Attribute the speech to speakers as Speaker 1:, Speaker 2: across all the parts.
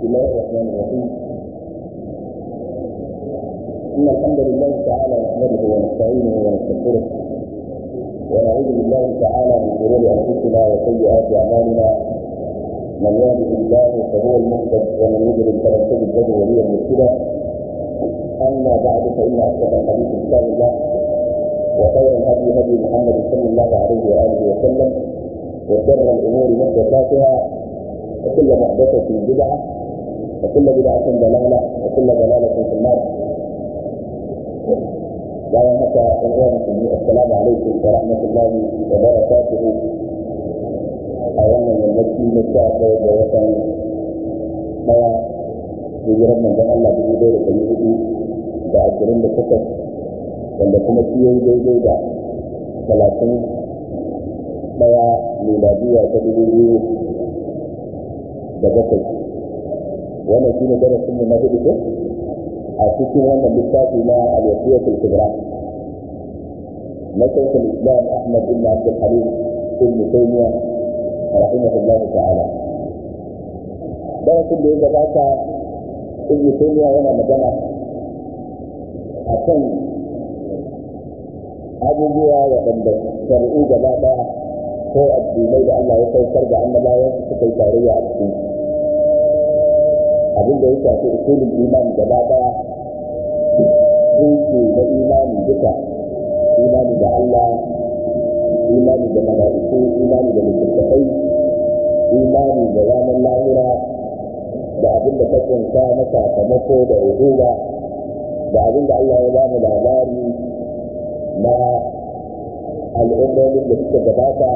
Speaker 1: بسم الله الرحمن الرحيم إن الحمد لله تعالى نحمده ونستعينه ونستغفره ونعوذ بالله تعالى من شرور أنفسنا وسيئات أعمالنا من يهده الله فهو المهتد ومن يضلل فلن تجد له وليا مرشدا أما بعد فإن أصدق الحديث كتاب الله وخير الهدي هدي محمد صلى الله عليه وآله وسلم وشر الأمور محدثاتها وكل محدثة بدعة وكل بدعة ضلالة وكل ضلالة في النار bayan haka ɗan uwa musulmi assalamu alaikum wa rahmatullahi wa barakatuhu a wannan yammaci na sha ɗaya da watan ɗaya hijirar manzon Allah dubu ɗaya da ɗari hudu da ashirin da takwas wanda kuma shi yayi daidai da talatin ɗaya miladiya ta dubu biyu da bakwai wannan shi ne darasin mu na hudu ko a cikin wannan littafi na al-wasiyatul kubra na shaykh al-islam ahmad ibn abd al-halim ibn taymiyyah rahimahullah ta'ala darasin da ya gabata ibn taymiyyah yana magana akan abubuwa waɗanda shari'u gaba ɗaya ko addinai da Allah ya saukar da annabawan suka yi tarayya a cikin abin da ya shafi usulul iman gaba daya tushe na imani duka imani da Allah imani da mala'iku imani da littattafai imani da ranar lahira da abin da ta kunsa na sakamako da uhuba da abin da Allah ya ba mu labari na al'ummomin da suka gabata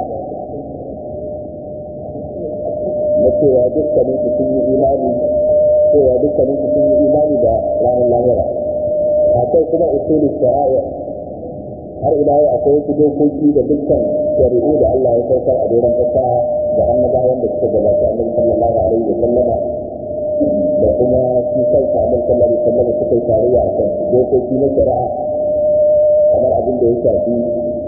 Speaker 1: na cewa dukkanin su sun yi imani cewa dukkanin su sun yi imani da ranar lahira akwai kuma usulul shari'a har ila yau akwai wasu dokoki da dukkan shari'u da Allah ya saukar a doron kasa da annabawan da suka gabata annabi sallallahu alaihi wa sallama da kuma shi kansa annabi sallallahu alaihi wa sallama suka yi tarayya a kan dokoki na shari'a kamar abin da ya shafi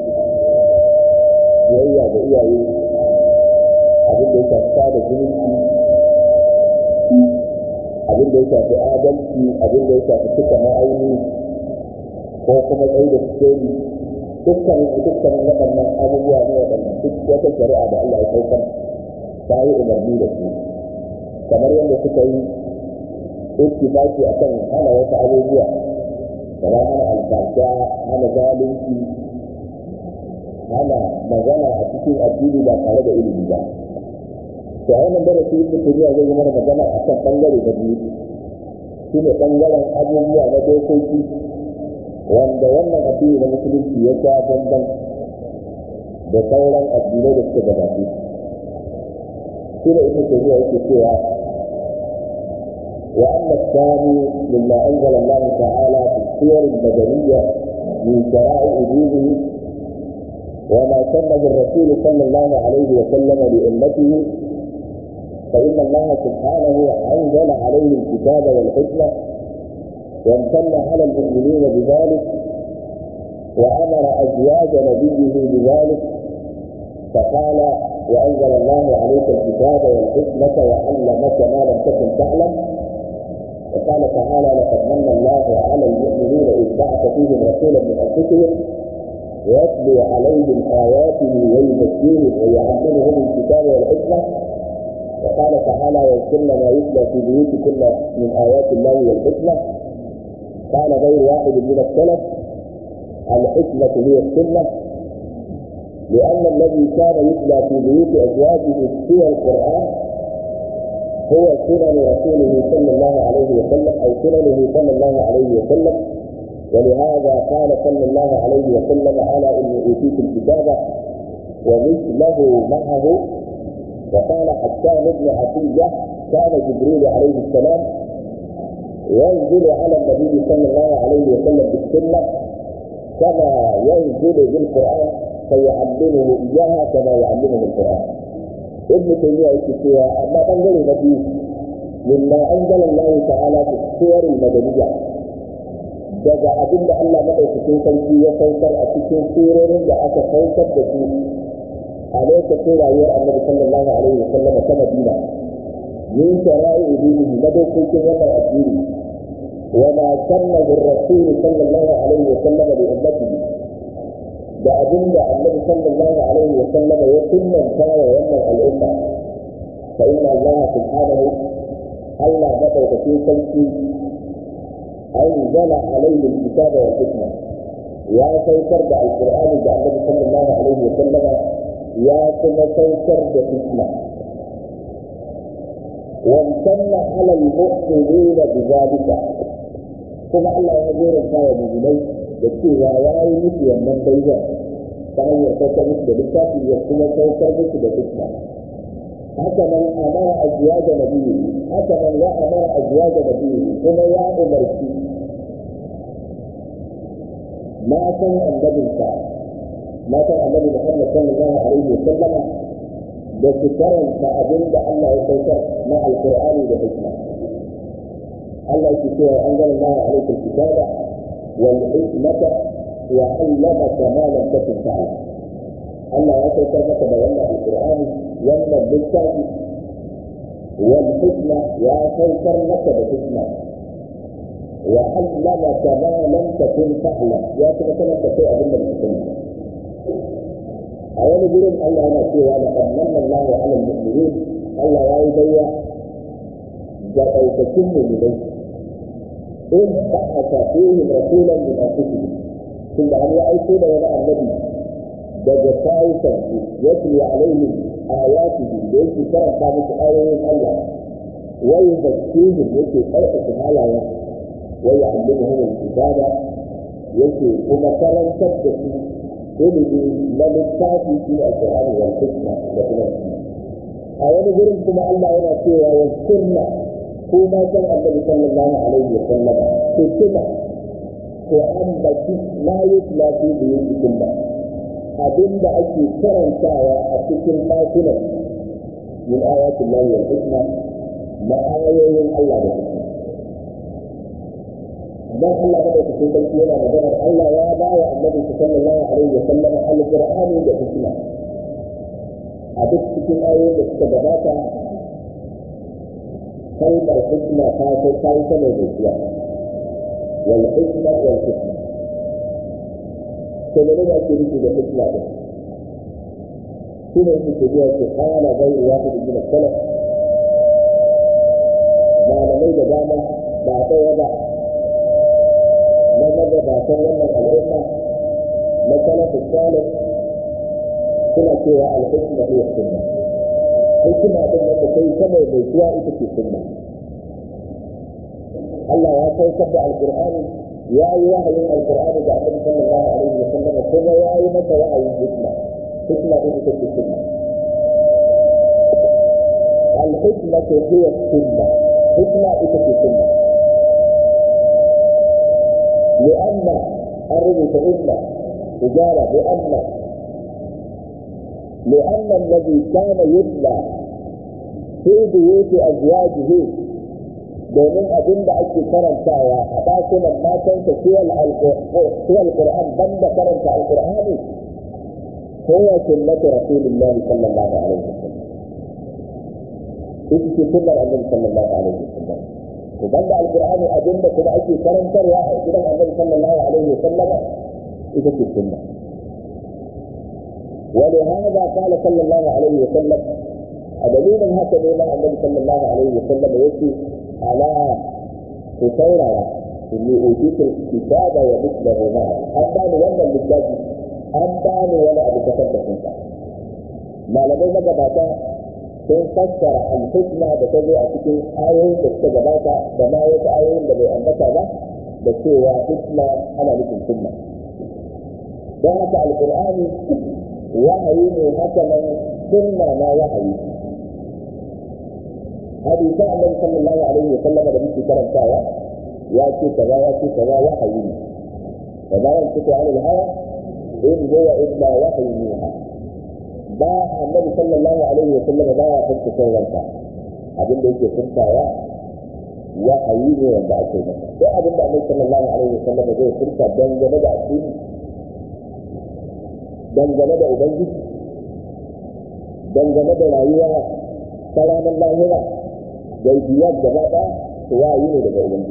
Speaker 1: biyayya da iyaye abin da ya shafi sada zumunci abin da ya shafi adalci abin da ya shafi cika ma'auni ko kuma tsaye da sikeli dukkan dukkanin waɗannan abubuwa ne waɗanda duk wata shari'a da Allah ya saukar ta yi umarni da su kamar yadda suka yi ittifaki akan hana wasu abubuwa kamar hana alfasha hana zalunci hana magana a cikin addini ba tare da ilimi ba to a wannan darasi ibn tabiya zai yi mana magana a kan bangare na biyu shi ne bangaren abubuwa na dokoki wanda wannan addini na musulunci ya sha bamban da sauran addinai da suka gabace shi ne ibn tabiya yake cewa وأما الثاني مما أنزل الله تعالى في السور المدنية من شرائع دينه وما سنه الرسول صلى الله عليه وسلم لأمته فإن الله سبحانه أنزل عليه الكتاب والحكمة وامتن على المؤمنين بذلك وأمر أزواج نبيه بذلك فقال وأنزل الله عليك الكتاب والحكمة وعلمك ما لم تكن تعلم وقال تعالى لقد من الله على المؤمنين إذ بعث فيهم رسولا من أنفسهم ويتلو عليهم آياته ويزكيهم ويعلمهم الكتاب والحكمة وقال تعالى واذكرن ما يتلى في بيوتكن من آيات الله والحكمة قال غير واحد من السلف الحكمة هي السنة لأن الذي كان يتلى في بيوت أزواجه سوى القرآن هو سنن رسوله صلى الله عليه وسلم أو سننه صلى الله عليه وسلم ولهذا قال صلى الله عليه وسلم ألا إني أوتيت الكتاب ومثله معه وقال حسان بن عطية كان جبريل عليه السلام ينزل على النبي صلى الله عليه وسلم بالسنة كما ينزل بالقرآن فيعلمه إياها كما يعلمه القرآن ابن تيمية يكتب أما تنزل النبي مما أنزل الله تعالى في السور المدنية daga abin da Allah maɗaukakin sarki ya saukar a cikin surorin da aka saukar da su a lokacin rayuwar annabi sallallahu alaihi wasallam ta Madina min shara'i dinihi na dokokin wannan addini wa ma sannahu ar-rasul sallallahu alaihi wa sallam li ummatihi da abinda annabi sallallahu alaihi wa sallam ya sunnanta wa wannan al'umma fa inna Allah subhanahu Allah madaukakin sarki أنزل عليه الكتاب والحكمة يا سيكر دا القرآن دا النبي صلى الله عليه وسلم يا كما سيكر دا حكمة وامتن على المؤمنين بذلك كما الله يجير الكاية بجنيه يكي يا واي مثل من بيجا فهي سيكر مثل بالكافي يكما سيكر مثل حكمة حسنا أمر أزواج نبيه حسنا وأمر أزواج نبيه كما يا أمرتي ما كان النبي ما كان النبي محمد صلى الله عليه وسلم بسكرا فأبن الله يسيطر مع القرآن والحكمة الله يكفيه أنزل الله عليك الكتاب والحكمة وعلمك ما لم تكن تعلم الله يسيطر لك بيان القرآن wannan littafi wal hikma ya saukar maka da hikma wa allama ka ma lam takun ta'lam ya kuma sanar da kai abin da baka sani a wani gurin Allah yana cewa la qad manna Allahu 'ala al-mu'minin Allah ya yi bayya ga ɗaukakin mu'minai in ba'atha fihim rasulan min anfusihim tunda an ya aiko da wani annabi daga kayukan su yatlu alaihim آياته ليس كرم ثابت آية الله ويزكيهم يكي خلقة هالا ويعلمهم الكتابة يكي كما كرم تبدأ إلي للتافي في القرآن والحكمة وكما أولا قلت كما الله هنا سوى والسنة كما كان النبي صلى الله عليه وسلم في السنة وأن ما يتلى في بيوتكم abin da ake karantawa a cikin ɗakunan min ayatin lahi wal hikma na ayoyin Allah da hikma dan Allah da cikin sarki yana maganar Allah ya ba wa annabi sallallahu alaihi wa sallam alqur'ani da hikma a duk cikin ayoyin da suka gabata kalmar hikma ta kai ta yi sama da zuwa wal hikma wal hikma to ne ake nufi da hikma din shi ne yake cewa ke kana bai wahid min salaf malamai da dama ba ɗaya ba na magabatan wannan al'umma na salafin salaf suna cewa al-hikma hiya sunna hikima din da kai sama mai zuwa ita ce sunna Allah ya saukar da alqur'ani ya yi wahayin alqur'ani da annabi sallallahu alaihi wa sallam kuma ya yi masa wahayin hikma hikma din ita ce sunna al-hikma hiya sunna hikma ita ce sunna لأن الرجل فإن إجارة بأن لأن الذي كان يتلى في بيوت أزواجه domin abin da ake karantawa a ɗakunan matansa suwa alƙur'an ban da karanta alƙur'ani kowa sunnatu rasulillahi sallallahu alaihi wasallam ita ce sunnar annabi sallallahu alaihi wasallam to banda alqur'ani abin da kuma ake karantarwa a gidan annabi sallallahu alaihi wasallam ita ce sunna ولهذا قال صلى الله عليه وسلم دليل هكذا ما النبي صلى الله عليه وسلم يأتي على كثيرا إني أوتيت الكتاب ومثله معه أبان ولا بالذات أبان ولا أبو كتب كنت ما لدي مجباتا sun fassara alhikma da ta zo a cikin ayoyin da suka gabata da ma wasu ayoyin da bai ambata ba da cewa hikma ana nufin sunna don haka alkur'ani wahayi ne haka nan sunna ma wahayi hadisa annabi sallallahu alaihi wa sallam da muke karantawa ya ce kaza ya ce kaza wahayi ne da bayan fito an hawa in huwa illa wahyi yuha ba annabi sallallahu alaihi wa sallam ba ya fanta sauransa abin da yake furtawa wahayi ne wanda ake masa duk abin da annabi sallallahu alaihi wa sallam zai furta dangane da addini dangane da ubangiji dangane da rayuwa ta ranar lahira gaibiyar gaba ɗaya to wahayi ne daga ubangiji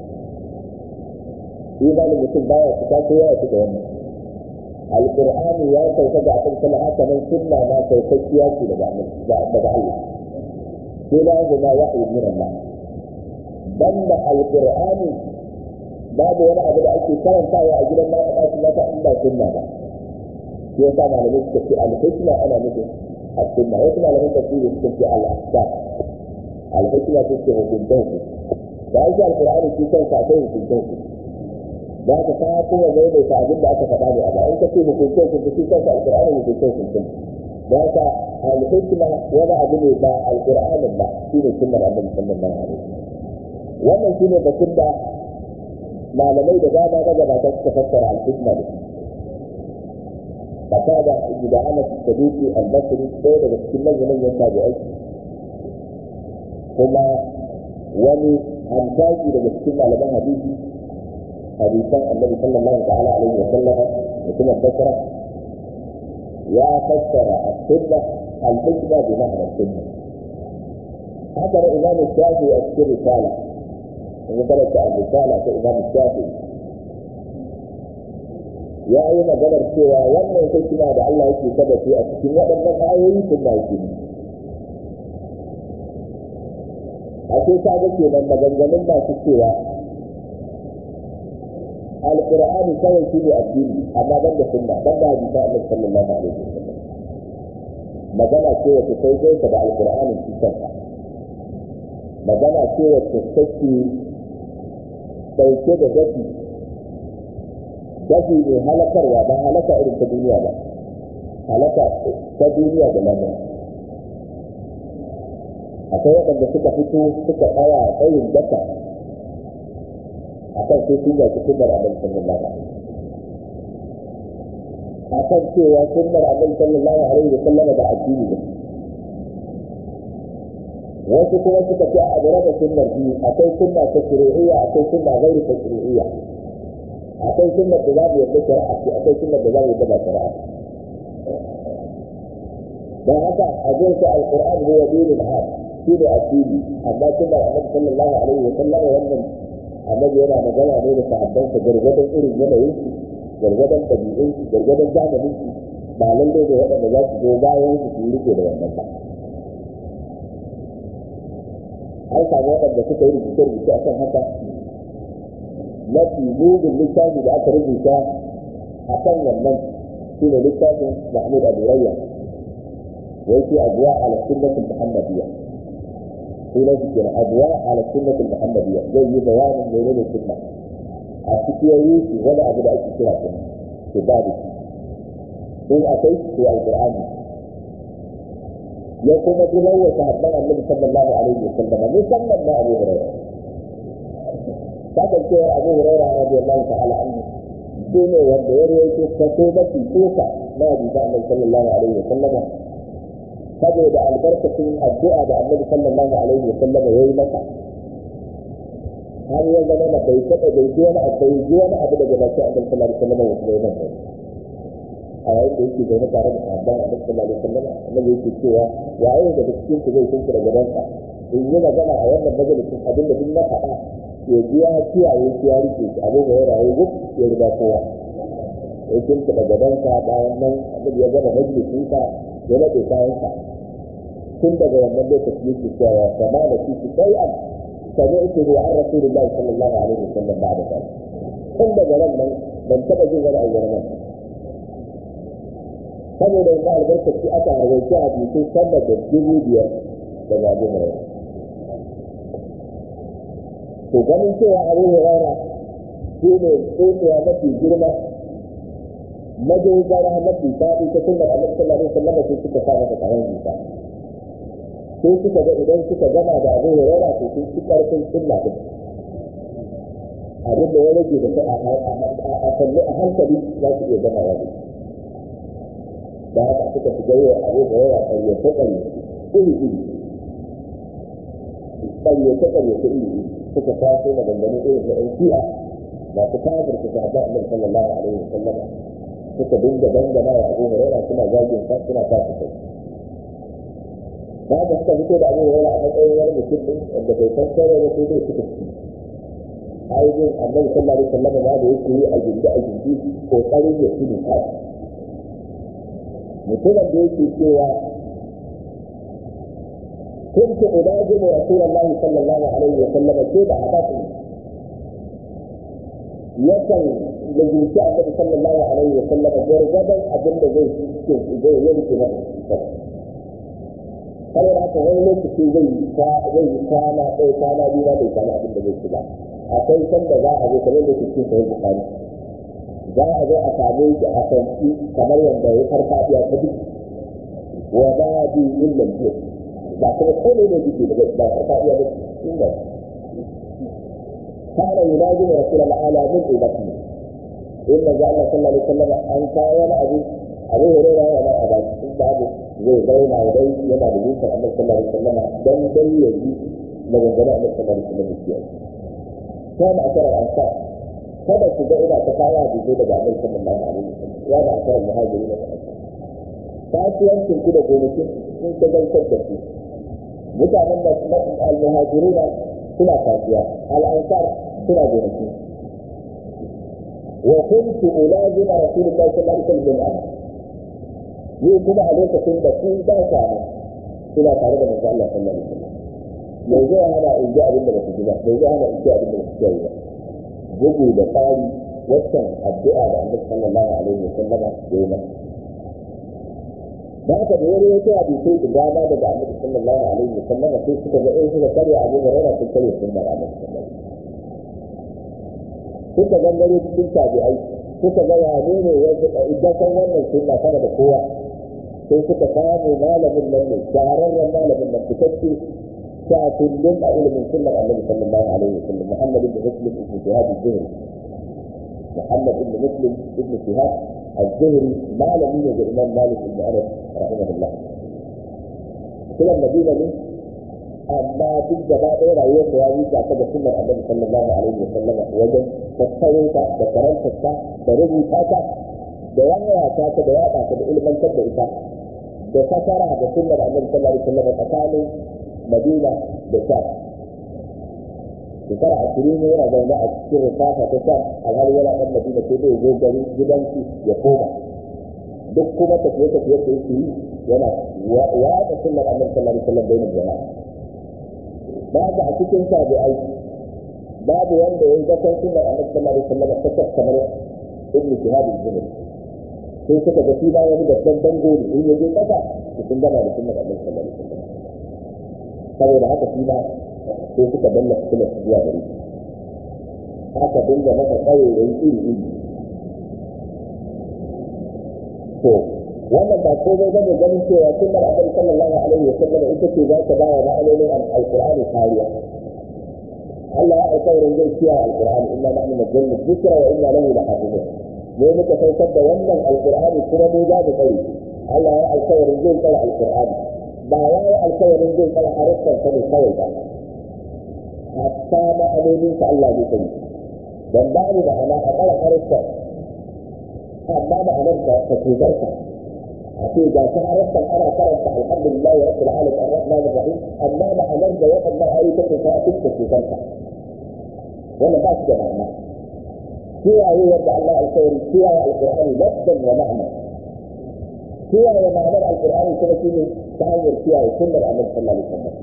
Speaker 1: imanin mutum baya fita ko ya fita wannan alqur'ani ya sauka ga akan sama haka nan sunna ma saukakkiya ce daga daga Allah sai da zama wahyi min Allah banda alqur'ani babu wani abu da ake karantawa a gidan mata ɗaki mata in ba sunna ba shi yasa malamai suka ce al-hikma ana nufin السنة ويسمع لهم تفسير السنة على الأحكام الحكمة تسمع في الجوف فأجل القرآن في كون ساعتين في الجوف ذاك ساعة هو زي ما يتعجب لك فتعالي أبا أنت في مكنتين في في كون القرآن مكنتين في الجوف ذاك الحكمة ولا أدري با القرآن با في السنة النبي صلى الله عليه وسلم wannan shine batun da malamai da dama na gabata suka fassara al-hikma da shi فتابع ابن أنس السدوسي البصري سيد بسكين من يتابعي كما وني أمتاجي لبسكين على بها حديثي حديثا النبي صلى الله تعالى عليه وسلم وكما البصرة يا فسر السنة الحكمة بمعنى السنة هذا الإمام الشافعي أذكر رسالة وذكرت الرسالة كإمام الشافعي ya yi maganar cewa wannan hikima da Allah yake kada su a cikin waɗannan ayoyi sun na yake ne. A ce ta ga kenan maganganun masu cewa Alƙur'ani kawai shi ne addini amma ban da sunna ban da hadisa Annabi sallallahu alaihi wasallam. Magana ce wacce sai zai da Alƙur'anin shi kanka. Magana ce wacce take ɗauke da dafi dafi mai halakarwa ba halaka irin ta duniya ba halaka ta duniya da lamura akwai waɗanda suka fito suka tsaya a tsayin daka a kan sai sun yaki sunnar annabi sallallahu alaihi a kan cewa sunnar annabi sallallahu alaihi wa sallam da addini ne wasu kuma suka ce a gare da sunnar biyu akwai sunna ta shari'iyya akwai sunna gairi ta shari'iyya akwai sunnar da za mu yarda shari'a ce akwai sunnar da za mu yarda ba shari'a dan haka a jin sa alquran huwa dinul haq shi ne addini amma sunnar annabi sallallahu alaihi wa sallam wannan annabi yana magana ne da sahabban sa gargadan irin yanayin su gargadan dabi'un su gargadan zamanin su ba lalle da waɗanda za su zo bayan su su rike da wannan ba an samu waɗanda suka yi rubuce-rubuce a kan haka mafi mugun littafi da aka rubuta a kan wannan shi ne littafin mahmud abu rayya wai ce abuwa ala sunnatul muhammadiyya sunan shi kenan abuwa ala sunnatul muhammadiyya zai yi bayanin menene sunna a cikin yayi shi wani abu da ake kira sunna to babu in akwai to alqur'ani ya kuma ji lauya sahabban annabi sallallahu alaihi wa sallam musamman na abu hurairah kasancewar abu hurairah radiyallahu ta'ala anhu shi ne wanda ya rawaito kaso mafi tsoka na hadisa annabi sallallahu alaihi wa sallama saboda albarkacin addu'a da annabi sallallahu alaihi wa sallama ya yi masa har ya zama na bai taɓa bai ji wani abu bai ji wani abu daga baki annabi sallallahu alaihi wa sallama ya kuma yi nan a yayin da yake zaune tare da sahabban annabi sallallahu alaihi wa sallama annabi yake cewa waye daga cikin ku zai kunku daga gabansa in yi magana a wannan majalisin abin da duk na faɗa ya ji ya kiyaye shi ya rike shi abin da ya rayu duk ya riga kowa ya kinta da gabansa bayan nan abin ya gama majalisinsa ya naɗe kayansa tun daga wannan lokaci yake cewa ya sama da shi shi sai an sami ita ne an rasulullahi sallallahu alaihi wasallam ba da kai tun daga ran nan ban taɓa jin wani abu nan saboda yanzu albarkaci aka harwaci a bisu sama da dubu biyar daga abin hurairah to ganin cewa abin hurairah shi ne tsotsiya mafi girma madogara mafi faɗi ta sunnar annabi sallallahu alaihi wasallam sai suka sa masa kayan jita sai suka ga idan suka gama da abin hurairah to sun ci karfin sunna din abin da ya rage da a kalli a hankali za su iya gama wa da haka suka shiga yi abu da yawa ƙaryace ƙaryace iri iri ƙaryace ƙaryace iri iri suka taso da dangane irin da ɗan shi'a masu kafir su sahaba annabi sallallahu alaihi wa sallam suka dinga dangana wa abu hurairah suna zagin sa suna kafa kai ba ka suka fito da abubuwa wani a matsayin wani mutum ɗin wanda bai san kare da sai dai suka ci ayyukan annabi sallallahu alaihi wasallam ma da yake yi a gindi a gindi kokarin ya ci duka mutumin da yake cewa كنت أناجم رسول الله صلى الله عليه وسلم كيف عباته يكن لجل شاء النبي صلى الله عليه وسلم جرجبا أبن زي زي يمكن har yana haka wani lokaci zai zai kwana ɗaya kwana biyu na bai kwana abin da zai ci ba akwai sanda za a zo kamar da ke cikin sahih bukhari za a zo a same shi a kanci kamar yadda ya farfaɗiya ta duk wa ba bi illa biyu ba kuma kone ne jiki da ba farfaɗiya ba inda kana yunaji da rasul al'ala min ibati inda ga Allah sallallahu alaihi wasallam an kawo wani abu abu hurairah ya ba a ba in babu zai zauna dai yana da zuciyar Allah sallallahu alaihi wasallam dan dai ya ji maganganun Allah sallallahu alaihi wasallam ya kana a karar ansar kada ku ga ina ta kaya da zai daga Allah sallallahu alaihi wasallam ya da akarar muhajiri da ansar kasuwancin ku da gonakin sun ta gantar da su mutanen da al-muhajirina suna kasuwa al-ansar suna gonakin wa kuntu ulazim rasulullahi sallallahu alaihi wasallam ni kuma a lokacin da sun ba ka nan ina tare da manzo Allah sallallahu alaihi wasallam me zai hana in ji abin da ba su ji ba me zai hana in ji abin da ba su ji ba bugu da tsari waccan addu'a da Annabi sallallahu alaihi wasallam ya yi masa da haka da wani wata hadisai da dama daga Annabi sallallahu alaihi wasallam sai suka ga in suka karya Abu Hurairah sun karya sunnar Annabi sallallahu alaihi wasallam suka gangare cikin tabi'ai suka ga wane ne idan san wannan sunna sama da kowa sai suka samu malamin nan ne shahararren malamin nan fitacce shafin a ilimin sunnar annabi sallallahu alaihi wasallam muhammad ibn muslim ibn shihab az-zuhri muhammad ibn muslim ibn shihab az-zuhri malami ne ga imam malik ibn anas rahimahullah sunan madina ne amma duk gaba ɗaya rayuwar da ya yi ta da sunnar annabi sallallahu alaihi wasallam wajen tattaro ta da karanta ta da rubuta ta da yaya ta da yaɗa ta da ilmantar da ita da fasara da sunnar annabi sallallahu alaihi wasallam tsakanin Madina da Sham shekara ashirin ne yana zaune a cikin rufafa ta Sham alhali yana ɗan Madina sai dai zo gari gidansu ya koma duk kuma tafiye tafiye da yake yi yana yaɗa sunnar annabi sallallahu alaihi wasallam bainin jama'a babu a cikin tabi'ai babu wanda ya yi zakon sunnar annabi sallallahu alaihi wasallam ta kamar ibn shihab az-zuhri sai suka ga shi bayan wani babban dango ne in ya je kasa su sun gama da sunnar annabi sallallahu alaihi wasallam saboda haka shi ba sai suka danna sunnar su zuwa gari haka dinga masa tsaye da iri iri to wannan ba komai ba ne ganin cewa sunnar annabi sallallahu alaihi wasallam ita ce za ta bawa ma'anonin alqur'ani kariya Allah ya alƙawarin zai kiyaye alqur'ani inna nahnu nazzalna dhikra wa inna lahu lahafizun ne muka saukar da wannan alkur'ani kuma mu za mu tsare Allah ya alkawarin zai tsare alkur'ani ba ya yi alkawarin zai tsare harkar sa ne kawai ba hatta ma'anonin sa Allah zai tsare dan ba ni da ana a tsare harkar amma ma'anar da ta tuzarta a ce ga ta harkar ana karanta alhamdulillah wa rabbil alamin arrahman arrahim amma ma'anar da waɗannan ayyukan ta ta tuzarta wannan ba shi da ma'ana kiyaye yadda Allah alkhairi kiyaye alqur'ani lafzan wa ma'na kiyaye ma'anar alqur'ani kuma shine ta hanyar kiyaye sunnar annabi sallallahu alaihi wasallam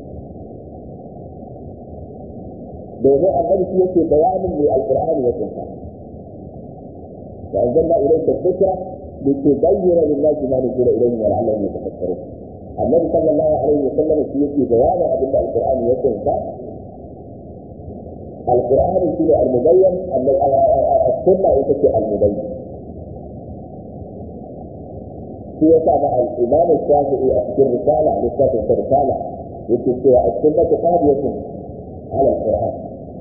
Speaker 1: domin annabi shi yake bayanin mai alqur'ani ya kunsa wa anzalna ilayka dhikra litubayyana lin-nasi ma nuzila ilayhim wa la'allahum yatafakkarun annabi sallallahu alaihi wasallam shi yake bayanin abinda alqur'ani ya kunsa القرآن فيه المبين أن السنة تكي المبين في تابع الإمام الشافعي في الرسالة للشافعي في الرسالة يقول السنة قاضية على القرآن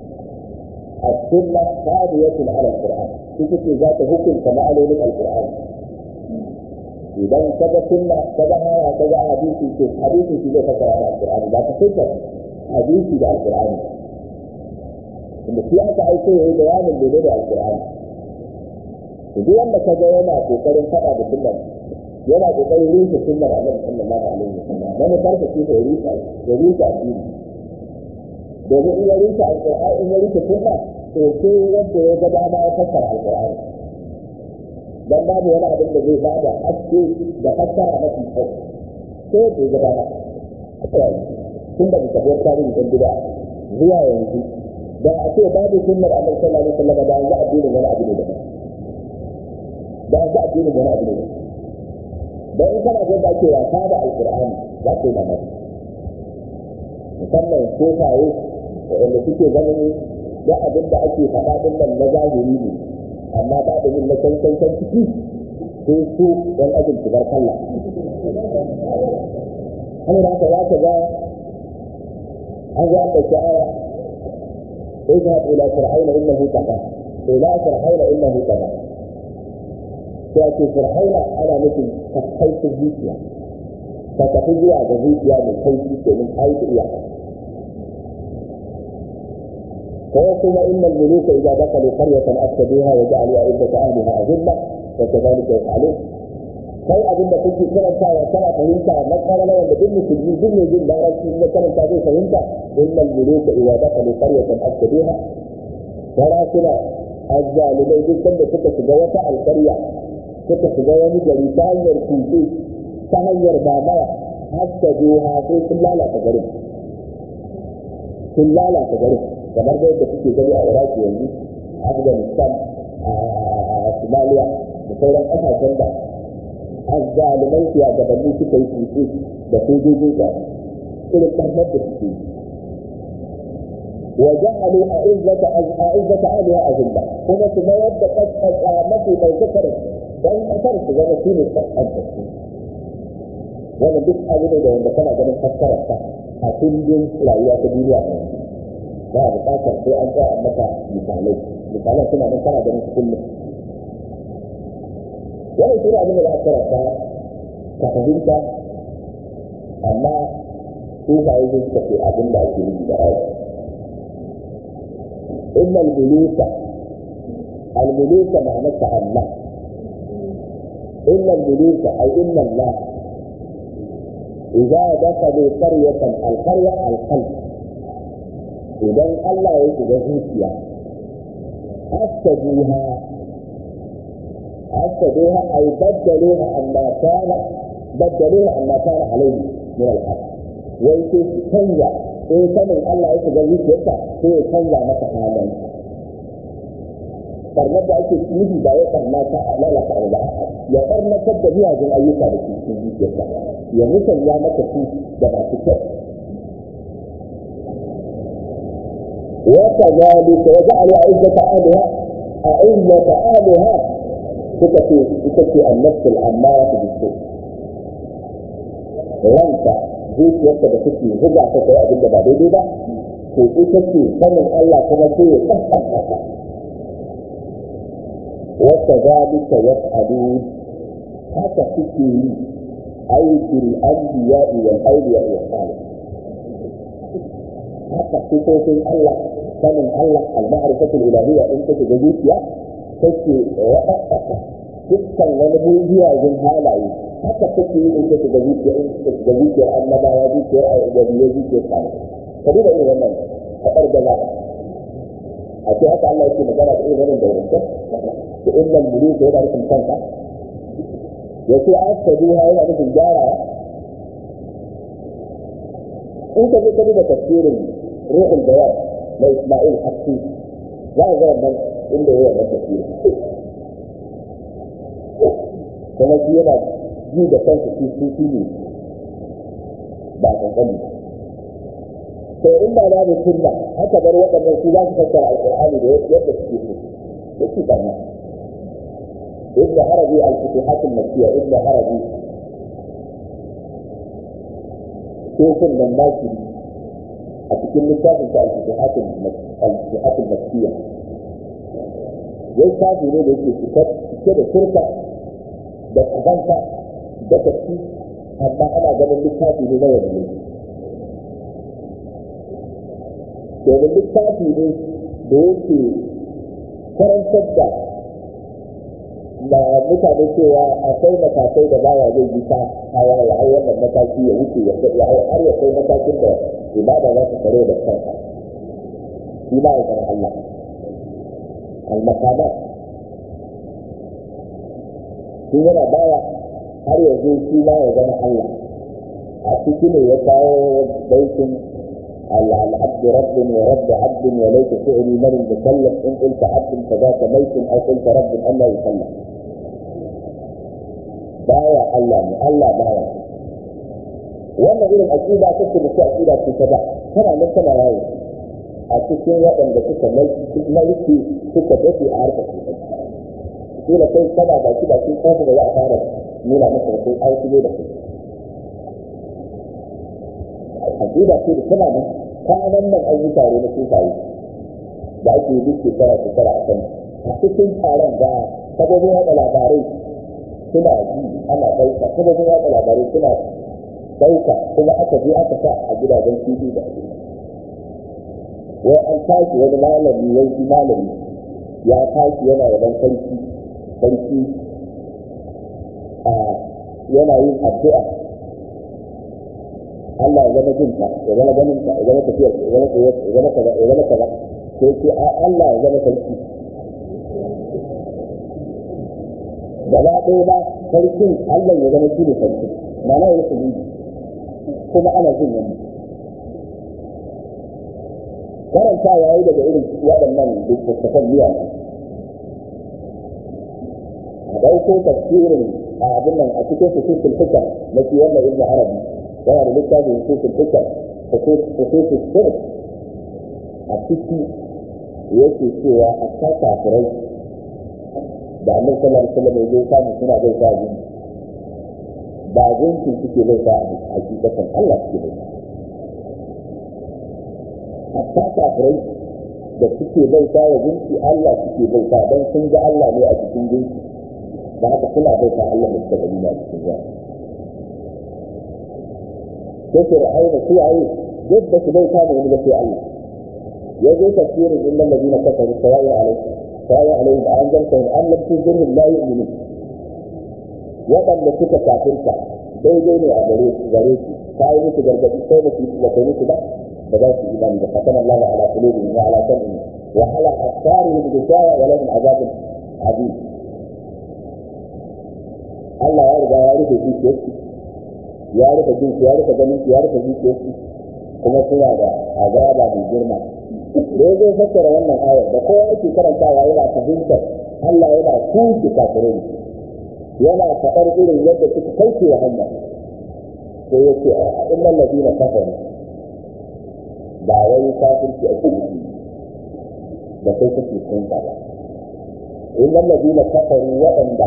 Speaker 1: السنة قاضية على القرآن تكي ذات حكم كما عليه القرآن idan kaga sunna kaga haya kaga hadisi ce hadisi shi zai fasara da alqur'ani ba ka sai hadisi da alqur'ani da shi aka aiko yayi bayanin da da alqur'ani to duk wanda kaga yana kokarin fada da sunnar yana kokarin rufe sunnar annabi sallallahu alaihi wasallam manufar ka ce ya rusa ya rusa addini domin in ya rusa alƙur'ani in ya rusa sunna to sai wanda ya ga dama ya fassara alƙur'ani dan babu wani abin da zai bada haske da fassara mafi kyau sai da ya ga dama tun da mutabiyar tarihi dan gida zuwa yanzu da a ce babu sunnar annabi sallallahu alaihi wasallam da yanzu addinin wani abu ne da da yanzu addinin wani abu ne da in kana ga da ake wasa da alqur'ani za ka yi mamaki musamman kofaye wanda suke ganin da abin da ake faɗa din nan na zahiri ne amma ba da yin na cancan can ciki sai su ɗan ajin shigar kalla hanyar haka za ka ga an zo an ɗauki aya اذهب الى فرعون انه طغى الى فرعون انه طغى sai fir'auna ana nufin kakkaicin zuciya ka tafi zuwa ga zuciya mai kaifi domin kai da iya ko kuma innal muluka idza dakalu qaryatan afsaduha wa ja'alu a'iddata ahliha azilla wa kadhalika yaf'alun kai abinda kuke karantawa kana fahimta na karala wanda duk musulmi duk mai jin larabci in ya karanta zai fahimta innal muluka idza dakalu qaryatan afsaduha sarakuna azzalimai duk sanda suka shiga wata alƙarya suka shiga wani gari ta hanyar kuce ta hanyar babaya hatta duha sai sun lalata garin sun lalata garin kamar da yadda kuke gani a iraki yanzu afghanistan a somalia da sauran ƙasashen da azzalimai su a gabanni suka yi kuce da sojojin da irin ɓarnar da suke yi وجعلوا أعزة أعزة أهلها أذلة كما ثم يبدأ قد قامته من ذكر dan kasar su zama shi ne kaskantar su wannan duk abu ne da wanda kana ganin fassarar ta a kundin rayuwa ta duniya ne ba a bukatar sai an tsaya an maka misalai misalan suna nan kana ganin su kullum wannan shi ne abin da za a karanta ka fahimta amma su ba yi zai suka ce abin da ake nufi da aya inna al-muluka al-muluka ma'anarsa Allah إن الملوك أي إن الله إذا دخلوا قرية القرية القلب إذا الله يجد زوجيا أفسدوها أفسدوها أي بدلوها عما كان بدلوها عما كان عليه من الحق ويكون تنجا إن كان الله يجد زوجيا هو تنجا متحالا barnar da ake nufi ba ya barna ta lalata abu ba ya barnatar da miyagun ayyuka da ke cikin zuciyarsa ya musanya maka su da masu kyau وكذلك وجعل أعزة أهلها أعزة أهلها تكفي تكفي النفس الأمارة بالسوء ranka zuciyarka da take buga ta kai abin da ba daidai ba to ita ce sanin Allah kuma sai ya tsaftace ka وكذلك يفعلون haka suke yi aikin anbiya wal awliya wa salih haka sifofin Allah sanin Allah al-ma'rifatul ilahiyya in take da zuciya take wadaka dukkan wani bugiyajen halaye haka take yi in take da zuciya in take da zuciyar annabawa zuciyar ayyubiya zuciyar salih ka duba irin wannan kadar da a ce haka Allah yake magana da irin wannan da wannan da illal muluka yana nufin kanka ya ce asaduha yana nufin gyarawa in ka je ka duba tafsirin ruhul bayan na Ismail Hakki za ka ga wannan inda ya wannan tafsirin kuma shi yana ji da kansa shi sufi ne ba kankani to in ba na da sunna haka bar waɗannan su za su fassara alƙur'ani da yadda suke so yake barna ابن عربي الفتوحات المكية ابن عربي شوف من ماشي أتكلم لكتاب بتاع الفتوحات الفتوحات المكية يوم شافي ليه ليه كتاب كده شركة ده كفانسة ده تفكير أما أنا قبل لكتابي ليه لا يبني domin littafi ne da yake karantar da da mutane cewa akwai matakai da baya zai yi ta hawa ya hau wannan mataki ya wuce ya ya hau har ya kai matakin da ibada za ta kare da kanka shi ba ya san Allah al-maqamat shi yana baya har yanzu shi ma ya zama Allah a ciki ne ya kawo baitin العبد رب ورب عبد وليس فعلي من المكلف ان قلت عبد فذاك ميت او قلت رب الا يكلف بايع الله الله بايع wannan irin aƙida ta ce mutu aƙida ce ta da tana nan tana yawo a cikin waɗanda suka mulki suka dafe a harkar sosai kila kai kana baki baki kofin da za a fara nuna maka da kai an shigo da kai aƙida ce da tana nan kwanan nan an yi tare na sufaye da ake yi duk shekara shekara a kan a cikin taron da sabobin yaɗa labarai suna ji ana ɗauka sabobin yaɗa labarai suna ɗauka kuma aka je aka sa a gidajen tv da ake wai an tashi wani malami wai shi malami ya tashi yana yaban sarki sarki a yana yin addu'a Allah ya zama jinka ya zama ganinka ya zama tafiyar ya zama tsayar ya zama kaza ya zama kaza sai ce Allah ya zama sarki gaba ɗaya ba sarkin Allah ya zama shi ne sarki ma'ana ya su kuma ana jin wani karanta ya yi daga irin waɗannan littattafan biya a ɗauko tafsirin a abin nan a cikin fususul fikar na shi wannan ibn arabi yana da littafin fususul fikar fususul sirr a ciki yake cewa a ta kafirai da annabi sallallahu alaihi wasallam ya zo samu suna bai sa jin ba gunkin suke bai sa a hakikatan Allah suke bai a ta kafirai da suke bai sa wa gunki Allah suke bai sa don sun ga Allah ne a cikin gunki da haka suna bai sa Allah da suka gani a cikin gunki sai fir'auna su ayi yadda su bai sa wani da sai Allah ya zo tafsirin illal ladina kafaru sawa'i alaikum sawa'i alaihim an zarta an lam tuzirhum la yu'minun waɗanda suka kafirta daidai ne a gare su gare su ta yi musu gargaɗi sai da su da kai musu ba ba za su imani da fatan Allah ala qulubihim wa ala sam'ihim wa ala absarihim gishawa wa lahum azabun azim Allah ya riga ya rufe zuciyarsu ya rufe jinsu ya rufe ganin ya rufe zuciyarsu kuma suna da azaba mai girma da ya zai fassara wannan ayar da kowa yake karantawa yana fahimtar Allah yana kushe kafirai yana faɗar irin yadda suka kauce wa hanya sai ya ce a innan ladina kafaru ba wai kafirci a cikin da kai kake kun ba innan ladina kafaru waɗanda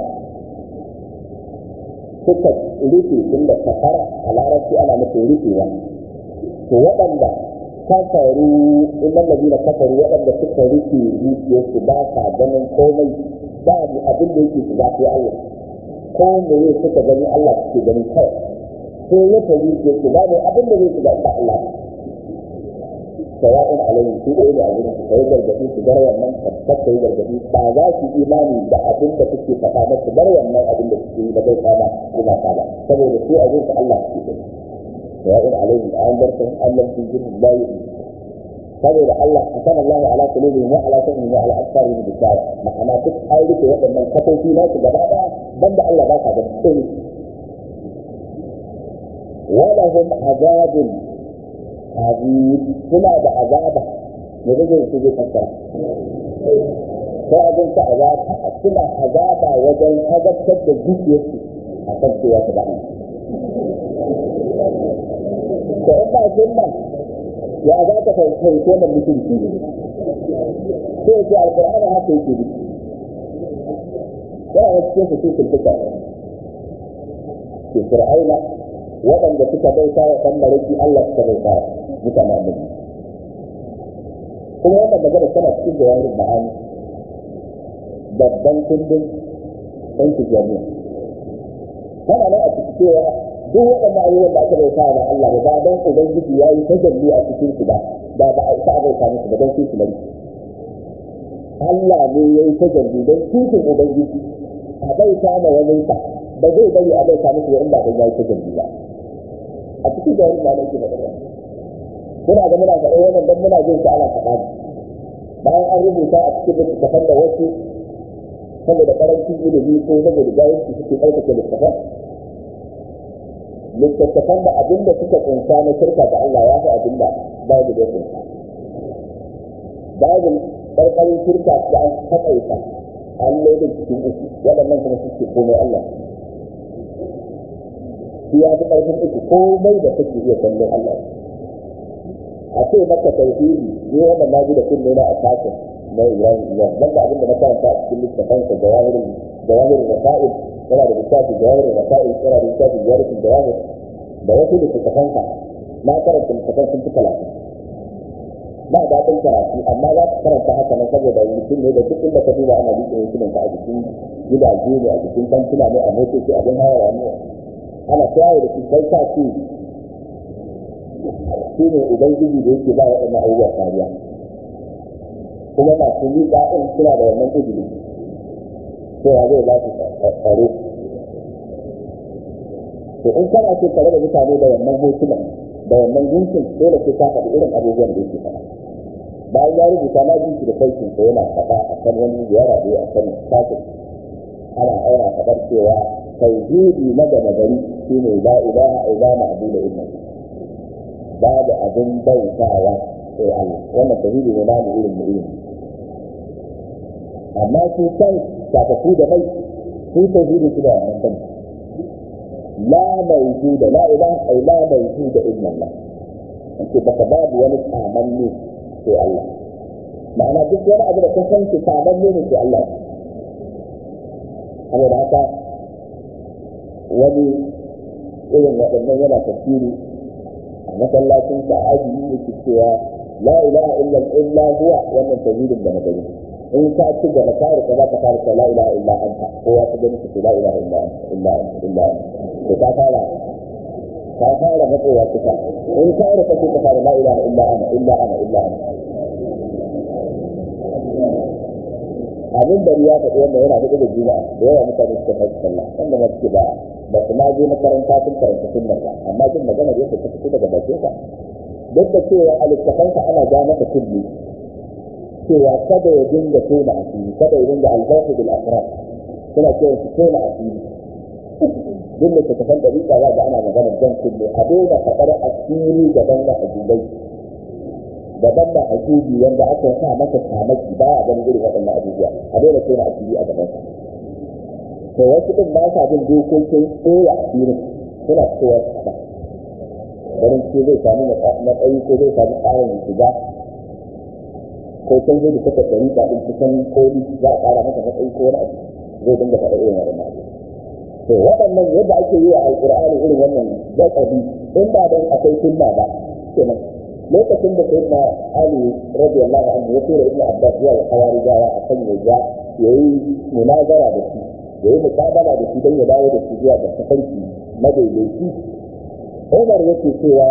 Speaker 1: suka rufe inda kafara a larabci ana nufin rufewa to waɗanda kafaru innan ladina kafaru waɗanda suka rufe zuciyarsu ba sa ganin komai ba abin da yake shiga sai Allah ko me ne suka gani Allah suke gani kawai sai ya tafi ke su ba ne abin da zai shiga ba Allah sawa'un alayhi su da ne abin su kai gargadi su bar wannan tabbata yi gargadi ba za su imani da abin da suke faɗa ba su bar wannan abin da suke yi da bai kama kuma kama saboda su abin su Allah suke gani sawa'un alayhi an bar san Allah su jin la yu'min saboda Allah akan Allah ala qulubihim wa ala sam'ihim wa ala absarihim bisara ma'ana duk ai rike waɗannan kafofi na su gaba ɗaya banda Allah ba ka da komai wala hum azabun azim suna da azaba ne da zai zai fassara sai abin ta azaba suna azaba wajen azabtar da zuciyarsu a kan cewa ta da da in ba sunna ya za ka fahimci wannan mutunci sai ce alƙur'ani haka yake bi yana da cikin su cikin duka ke fir'auna waɗanda suka bauta wa ɗan mariki Allah suka bauta mutane annabi kuma wannan magana tana cikin jawarin ma'ani babban kundin ɗan tijjaniya tana nan a cikin cewa duk waɗanda abubuwan da aka bauta wa Allah ba ba don ubangiji ya yi tajalli a cikin su ba ba ba a isa a bauta musu ba don su su Allah ne ya yi tajalli don cikin ubangiji a bai kama wani sa ba zai bari a bai kama musu in ba dan yayi kujin ba a cikin da wani malaki da ɗaya muna ga muna faɗa wannan dan muna jin sa ana faɗa bayan an rubuta a cikin littattafan da wasu saboda karancin ilimi ko saboda jahilci suke ɗaukake littattafan littattafan da abin da suka kunsa na shirka da Allah ya fi abin da Bible ya kunsa. Bible ƙarƙarin shirka da an taƙaita an lodin cikin uku waɗannan kuma suke komai Allah. Shi ya fi ƙarfin uku komai da suke iya kallon Allah. A ce maka tauhidi ne wannan na ji da kunne na a sakin na Ibrahim Ibrahim banda abin da na karanta a cikin littafansa jawahirin jawahirin rasa'il yana da littafi jawahir rasail yana da littafi jawahir jawahir da wasu littattafansa na karanta littattafan sun fi talatin ba daɗin karatu amma za ka karanta haka na saboda mutum ne da duk inda ka duba ana liƙe yankunan ka a jikin gidaje ne a jikin kantuna ne a motoci abin hawa ne ana kiyaye da shi kai sa ce shi ne ubangiji da yake ba waɗannan abubuwa kariya kuma masu miƙa ɗin suna da wannan izini cewa zai ba su tsaro to in kana so tare da mutane da wannan hotunan da wannan gunkin dole sai ka faɗi irin abubuwan da yake faɗa bayan ya rubuta na ji shi da saukin ko yana faɗa a kan wani ziyara da a kan sakin ana aura faɗar cewa tauhidi na da gari shine la ilaha illa ma'budu illa babu abin bautawa sai Allah wannan tauhidi ne na mu irin mu irin amma su kan shafafu da mai su tauhidi su da wannan kan la mawjuda la ilaha illa mawjuda illa Allah ake baka babu wani tsamanni sai Allah ma'ana duk wani abu da ka san ki tsamanni ne sai Allah saboda haka wani irin waɗannan yana tafsiri a masallacin sa aji yake cewa la ilaha illa illa huwa wannan tauhidin da na gani in ka ci gaba ka rika za ka fara ta la ilaha illa anta ko ya ta gani ka la ilaha illa anta illa anta illa anta to ka fara ka fara matsowa kusa in ka rika ka fara la ilaha illa ana illa ana illa ana abin da ya faɗi wanda yana hudu da juma'a da yawa mutane suka faɗi sallah wanda ma suke ba ba su ma je makaranta sun karanta sunnar ba amma jin maganar yadda ta fito daga bakin sa duk da cewa a littafansa ana ja maka kulli cewa kada ya dinga tona asiri kada ya dinga albasu bil asrar suna cewa su tona asiri duk da tafan da rika za ga ana maganar jan kulli a daina faɗar asiri gaban da ajubai daban da ajubi wanda aka sa masa kamaki ba a ganin irin waɗannan abubuwa a daina tona asiri a gaban to wasu din ba sa bin dokokin tsoya asirin suna cewa su faɗa ganin ce zai samu matsayi ko zai samu tsarin shiga ko can zai da kasa ɗari ba ɗin kusan koli za a ƙara masa matsayi ko wani abu zai dinga faɗa irin waɗannan abu to waɗannan yadda ake yi a alƙur'ani irin wannan gaɓaɓi in ba don akwai sunna ba kenan lokacin da sayyidina ali radiyallahu anhu ya tura ibnu abbas zuwa ga hawarijawa a kan ya ja yayi munazara da shi yayi muqabala da shi don ya dawo da shi zuwa ga tafarki madaidaici Umar yake cewa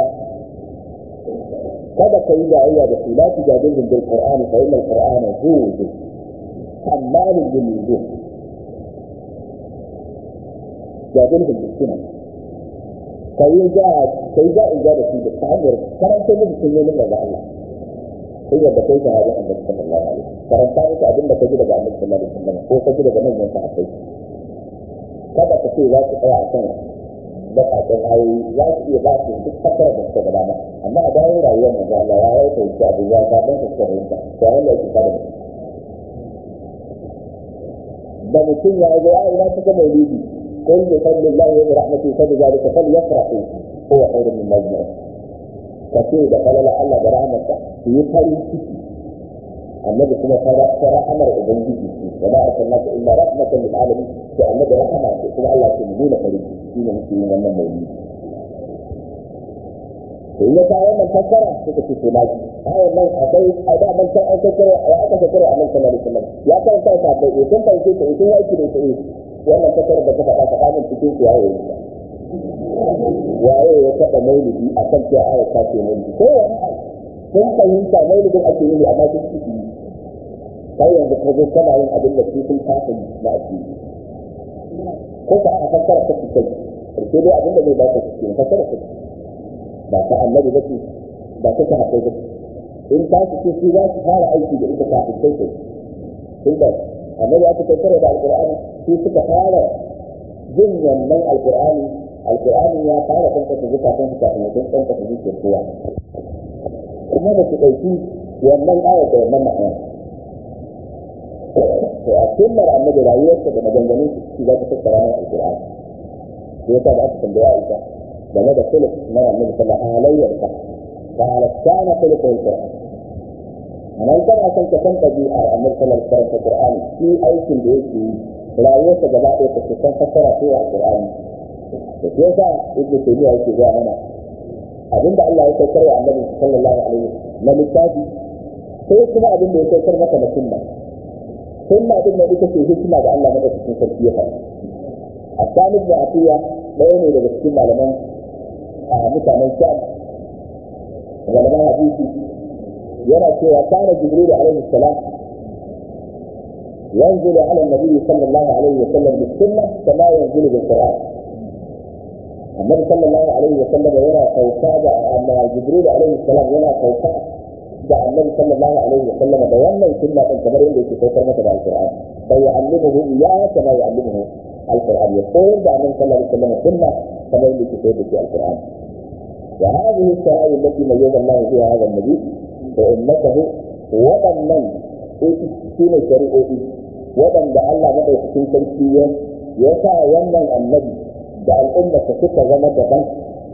Speaker 1: kada ka yi jayayya da su la tu jadilhum bil qur'ani fa inna al qur'ana zuhud hamalun bil wujuh jadilhum bis sunnah kai ja kai ja in ja da su da hanyar karanta musu sunnonin daga Allah sai da kai sahabin Annabi sallallahu alaihi wasallam karanta musu abin da kaji daga Annabi sallallahu alaihi wasallam ko kaji daga manyan sahabbai kada ka ce za ku tsaya a kan baƙaƙen ayoyi za su iya ba su duk fasara da suka gaba amma a bayan rayuwar manzo Allah ya yi fahimci abu ya ga dan suka fahimta to an da yake kada mutum da mutum ya ga ai na cikin maulidi kun bi fadlillahi wa rahmatihi fa bidhalika falyafrahu huwa khairun mimma yajma'un kace da falala Allah da rahmatsa su yi farin ciki annabi kuma fara rahamar ubangiji wa ma arsalnaka illa rahmatan lil alamin to annabi rahama ce kuma Allah ke nuna farin ciki shi ne muke yin wannan maulidi to in ya ta wannan fassara suka ce tunaji ayan nan akwai a da man san an kakkare ya aka kakkare a nan sallallahu alaihi wasallam ya karanta ta da ya san fahimce ta idan yaki da ita wannan fassara da ka faɗa faɗa min cikin su yayi waye ya taɓa maulidi a kan cewa ayat ta ce maulidi ko wani sun fahimta maulidin ake yi amma sun ciki kai yanzu ka zo kana yin abin da su sun kasa yi na asiri ko ka a fassara ta kai karshe dai abin da zai ba ka cikin fassara ta ba ta annabi ba ce ba ta ta haƙai ba in ta su ce su za su fara aiki da ita kafin kai kai tun da annabi aka tattara da alƙur'ani su suka fara jin wannan alƙur'ani alƙur'ani ya fara kankasa zukatan su kafin wajen kankasa zuciyar kowa kuma da su ɗauki wannan ayar da wannan ma'ana to a sunnar annabi rayuwarsa da maganganun su za ta tattara mai alƙur'ani sai yasa da aka tambaya Aisha game da kullu na annabi sallallahu alaihi wa sallam قال كان خلقه القرآن أنا إذا أصلا كان طبيعة النبي صلى الله عليه وسلم القرآن في أي شيء بيجي لا يوسف جماعة يتكلم فسر فيها القرآن كيف ابن تيمية يجي جاء هنا abin da Allah ya saukar wa annabi sallallahu alaihi na littafi sai kuma abin da ya saukar maka na sunna sunna din da ita ce hikima da Allah madaukakin sarki ya faɗa Asani ibn Atiya ɗaya ne daga cikin malaman a mutanen Sham malaman hadisi yana cewa kana Jibril alaihi salam ينزل على النبي صلى الله عليه وسلم بالسنة كما ينزل بالقرآن النبي صلى الله عليه وسلم يرى فوقا أما جبريل عليه السلام يرى فوقا da annabi sallallahu alaihi wa sallam da wannan sunna din kamar yadda yake saukar masa da alqur'ani sai ya'allimuhu ya kama ya'allimuhu alqur'ani ya koyar da annabi sallallahu alaihi wa sallam sunna kamar yadda yake koyar da shi alqur'ani wa hadhihi as-sara'i allati mayyaza Allah biha hadha an-nabi wa ummatahu wadannan shine shari'o'i wadanda Allah madaukakin sarki ya sa wannan annabi da al'ummarsa suka zama daban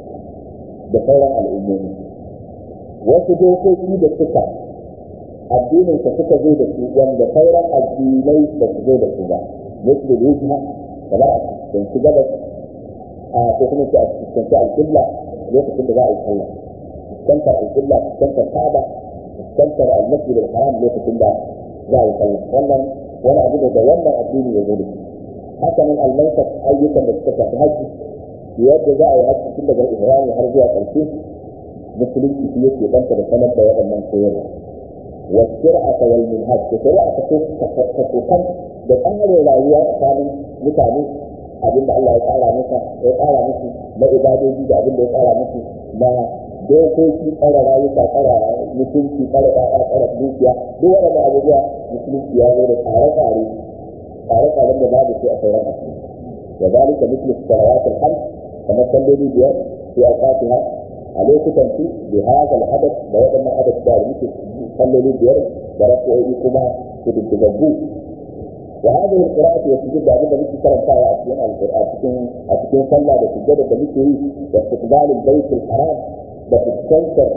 Speaker 1: da sauran al'ummomi wasu dokoki da suka addinin ka suka zo da su wanda sauran addinai ba su zo da su ba musu da hijira kamar a cikin gabas a ko kuma su a cikin alƙibla lokacin da za a yi sallah fuskantar alƙibla fuskantar kaba fuskantar almasjid al-haram lokacin da za a yi sallah wannan wani abu da wannan addini ya zo da shi haka nan almansar ayyukan da suka shafi hajji yadda za a yi hajji tun daga ihrami har zuwa ƙarshe musulunci shi yake banta da sanar da waɗannan koyarwa wa shir'ata wal minhaj da shari'a ta ta kokan da tsarin rayuwa tsakanin mutane abinda Allah ya tsara masa ya tsara musu na ibadoji da abinda ya tsara musu na dokoki tsara rayuka tsara mutunci tsara ɗaɗa tsara dukiya duk waɗannan abubuwa musulunci ya zo da tsare-tsare tsare-tsaren da babu su a sauran asiri da zalika misli salawatul khams kamar salloli biyar fi awqatiha a lokutan su bi hada al-hadath da waɗannan hadath da muke salloli biyar da rafi'o'i kuma su dubbu wa hadhihi al-qira'atu wa sujud da abin da muke karantawa a cikin al-qur'an cikin a cikin sallah da sujud da muke yi da istiqbal al-bayt al-haram da fuskantar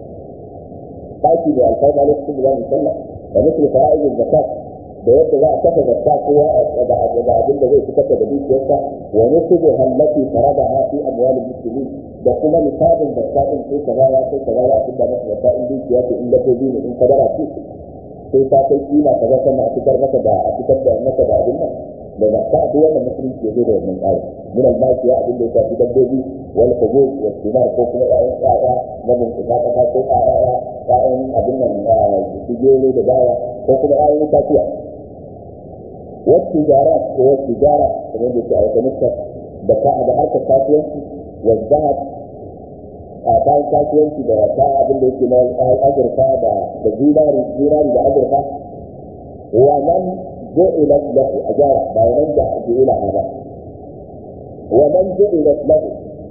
Speaker 1: daki da alfarma lokacin da za mu sallah da misli fara'id al-zakat da yadda za a kafa zakka kowa da abin da zai fitar da dukiyarsa wa nusubu hallati faradaha fi amwalil muslimin da kuma misalin zakka din sai kaza ya sai kaza ya fitar masa zakka in dukiya ce in dabbobi ne in kadara ce sai ta kai kima kaza sannan a fitar masa da a fitar da masa da abin nan da zakka duk wannan musulunci ya zo da wannan tsari min al-maki ya abin da ya shafi dabbobi wal hubub wa thimar ko kuma ƴaƴan ƴaƴa na bincika kasa ko ƴaƴa ƴaƴan abin nan sigero da baya ko kuma ƴaƴan itatuwa والتجارات هو التجارة كما يقول في آية نصر بكاء بحركة كاسيانتي والذهب bayan kasuwanci da ta abin da yake na azurfa da da zinari zinari da azurfa wa man ju'ilat lahu ajara ba wa man ju'ila hada wa man ju'ilat lahu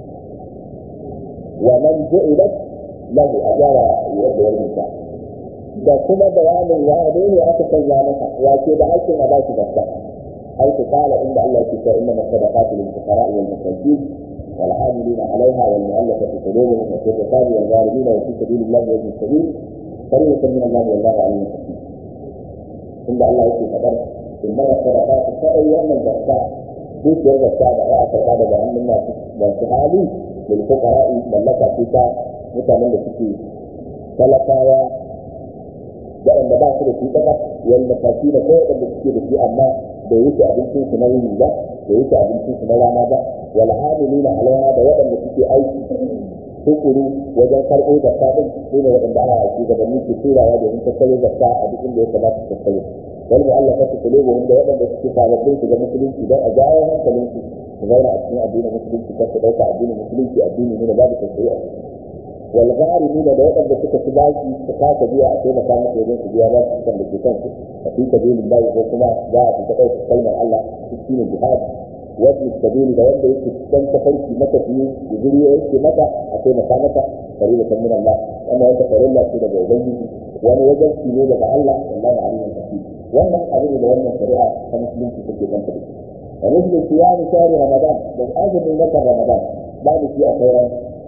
Speaker 1: wa man ju'ilat lahu ajara yadda ya rubuta da kuma bayanin wane ne aka sanya masa ya ce da aikin a bashi zakka ai ta kala inda Allah ke cewa inna masadaqatu lil fuqara wal masakin wal amilina alaiha wal mu'allafati qulubuhum wa fi riqabi wal gharibin wa fi sabilillahi wa ibn sabil فريضة من الله والله عليم حكيم عند الله يكفي فقر إنما الصدقات فأي يوم الزكاة في سير الزكاة دعاء فقاد بأن الناس والسحالي للفقراء ملكة فيك متمنى فيك talakawa waɗanda ba su da shi ɗaga wanda kashi da kai waɗanda suke da shi amma bai wuce abincin su na yini ba bai wuce abincin su na rana ba wal amilina alaiha da waɗanda suke aiki tukuru wajen karɓo zakka din su ne waɗanda ana aiki gabanni ke turawa domin tattalo zakka a duk inda ya kamata tattalo wal mu'allafati qulubuhum da wadanda suke sababbin su ga musulunci don a jawo hankalin su su zauna a cikin addinin musulunci kar su dauka addinin musulunci addini ne da babu tausayi a ciki wal gharimi da wadanda suka ci baki su kasa biya a taimaka musu wajen su biya ba su kan da ke kansu a fi sabilillah ko kuma za a fita ɗauka kalmar Allah shi ne jihadi wasu sabili da wanda yake dan tafarki maka fiye da guri yake maka a taimaka maka kare da min Allah wannan wata farilla ce daga ubangiji wani wajen shi ne daga Allah wallahi alimin kafi wannan abin da wannan shari'a ta musulunci take kan ta wa misli siyami shahri ramadan da azumin watan ramadan babu shi a sauran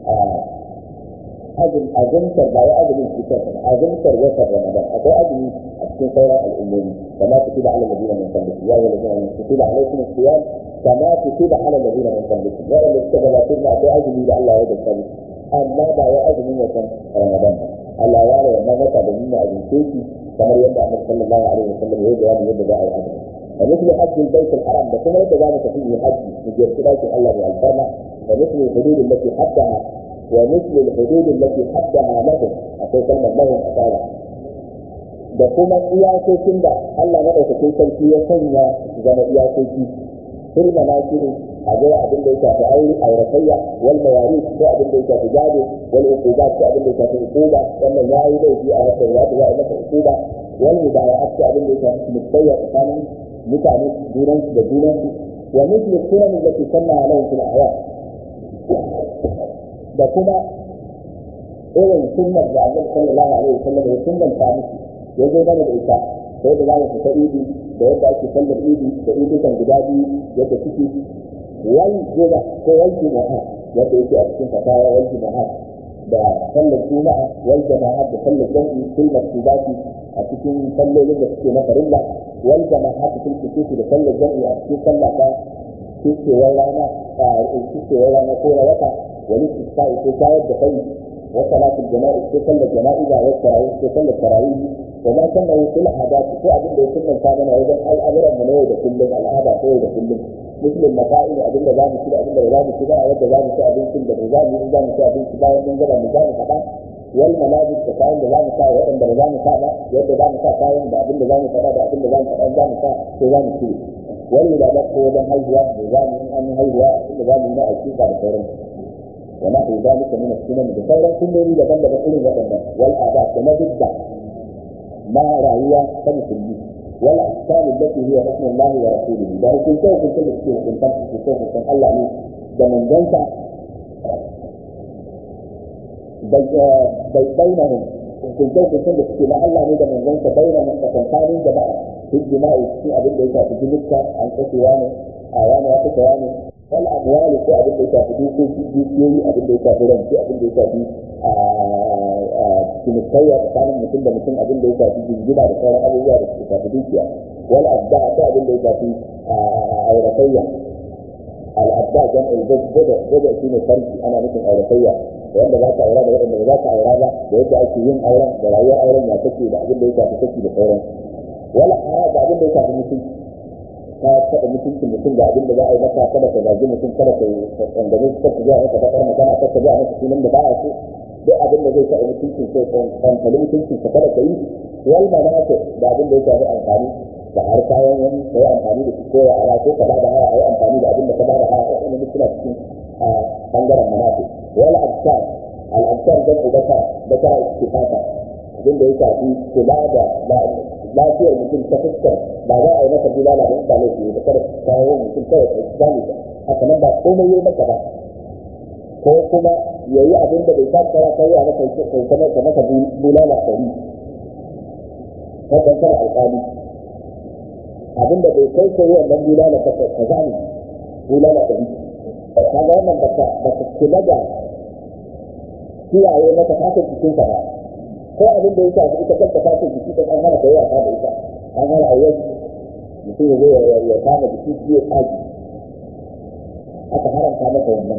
Speaker 1: azum azumtar ba ya azumin cikin sa azumtar watan ramadan akwai azumi a cikin sauran al'ummomi kama kutiba ala nabiyina min qablikum ya ayyuhal ladina amanu kutiba alaykum as-siyam kama kutiba ala nabiyina min qablikum wa alladhi suka gabatar da akwai azumi da Allah ya gaskata musu amma ba ya azumin watan ramadan ba Allah ya raya wannan wata da nuna azumce shi kamar yadda Annabi sallallahu alaihi wasallam ya bayani yadda za a yi azumi ومثل حج البيت الحرام ده كما يتجاوز فيه حج مجرد لكن الله بالفرما ومثل الحدود التي حدها ومثل الحدود التي حدها لهم أقول كلمة لهم أقالها da kuma iyakokin da Allah maɗaukakin sarki ya sanya zama iyakoki firma na shiru a zai abin da ya shafi aure auratayya wal mawari ko abin da ya shafi gado wal uquba ko abin da ya shafi uquba wannan ya yi laifi a wata ya za a masa uquba wal mubaya'at ko abin da ya shafi mutayya tsakanin mutane junansu da junansu wa mithlu sunan allati sanna alaihi fil ahya da kuma irin sunnar da Annabi sallallahu alaihi wasallam ya sunnanta musu ya zo mana da ita sai da za mu fita idi da yadda ake sallar idi da idukan guda biyu yadda suke wal juma'a ko wal juma'a yadda yake a cikin fatawa wal juma'a da sallar juma'a wal jama'a da sallar jami'i fil maktubati a cikin sallolin da suke na farilla wal jama'a fil kusufi da sallar jami'i a cikin sallah ta kicewar rana a kicewar rana ko na wata wani istisqa'i ko shayar da kai wa salatul jama'i ko sallar jana'iza wa tarawih ko sallar tarawih wa ma kana yusul adat ko abin da ya sunnanta mana wajen al'amuran mu na yau da kullum al'ada ko yau da kullum muslim masail abin da za mu ci da abin da za mu ci ba yadda za mu ci abincin da za mu yi za mu ci abinci bayan mun gaba mu za mu faɗa wal malabis da kayan da za mu sa waɗanda ba za mu sa ba yadda za mu sa kayan da abin da za mu faɗa da abin da za mu faɗa za mu sa sai za mu cire wani da ko wajen haihuwa da za mu yi an haihuwa abin da za mu yi na aƙiƙa da sauransu ونحو ذلك من السنن بخير كل daban daban irin waɗannan wal adat da mabidda ma rayuwa ta musulmi wal ahkam allati hiya hukm Allah wa rasulihi da hukunta hukunta da suke hukunta hukunta hukunta Allah ne da manzansa bai bainahum hukunta hukunta da suke na Allah ne da manzansa bainahum tsakankanin jama'a hijjima'i cikin abin da ya shafi jinikka an kashewa ne a wani ya kashewa ne wal amwali ko abin da ya shafi dukoki dukiyoyi abin da ya shafi rance abin da ya shafi cinikayya tsakanin mutum da mutum abin da ya shafi jingina da sauran abubuwa da suka shafi dukiya wal abda ko abin da ya shafi auratayya al abda jan al gada gada shine farki ana nufin auratayya wanda za ka aura da wanda ba za ka aura ba da yadda ake yin auren da rayuwar auren ya take da abin da ya shafi take da sauran wala hara da abin da ya shafi mutunci ka taɓa mutuncin mutum da abin da za a yi maka kada ka zagi mutum kada ka tsangane su kada ka zuwa maka bakar magana kada ka zuwa maka sunan da ba a so duk abin da zai taɓa mutuncin ko kwantali mutuncin ka kada ka yi wal manasa da abin da ya shafi amfani da har kayan wani ka yi amfani da su ko ya ara ko ka ba da haya a yi amfani da abin da ka ba da haya wani duk suna cikin bangaren manasa wal absar al absar dan ubata da ta istifata abin da ya shafi kula da lafiyar mutum ta fuskar ba za a yi masa bulala da ba laifi da kada kawo mutum kawai ka gane ba haka nan ba komai yi maka ba ko kuma ya yi abin da bai sa kara kai a maka kai kamar ka maka bulala ɗari wannan kana alƙali abin da bai kai kai wannan bulala ba ka gane bulala ɗari kaga wannan baka baka kula da kiyaye maka fatar jikinka ba ko abin da ya shafi ita kanta fatar jiki ta an hana kai wasa da ita an hana a yau mutum ya zo ya kama jiki shi ya tsaki aka haramta maka wannan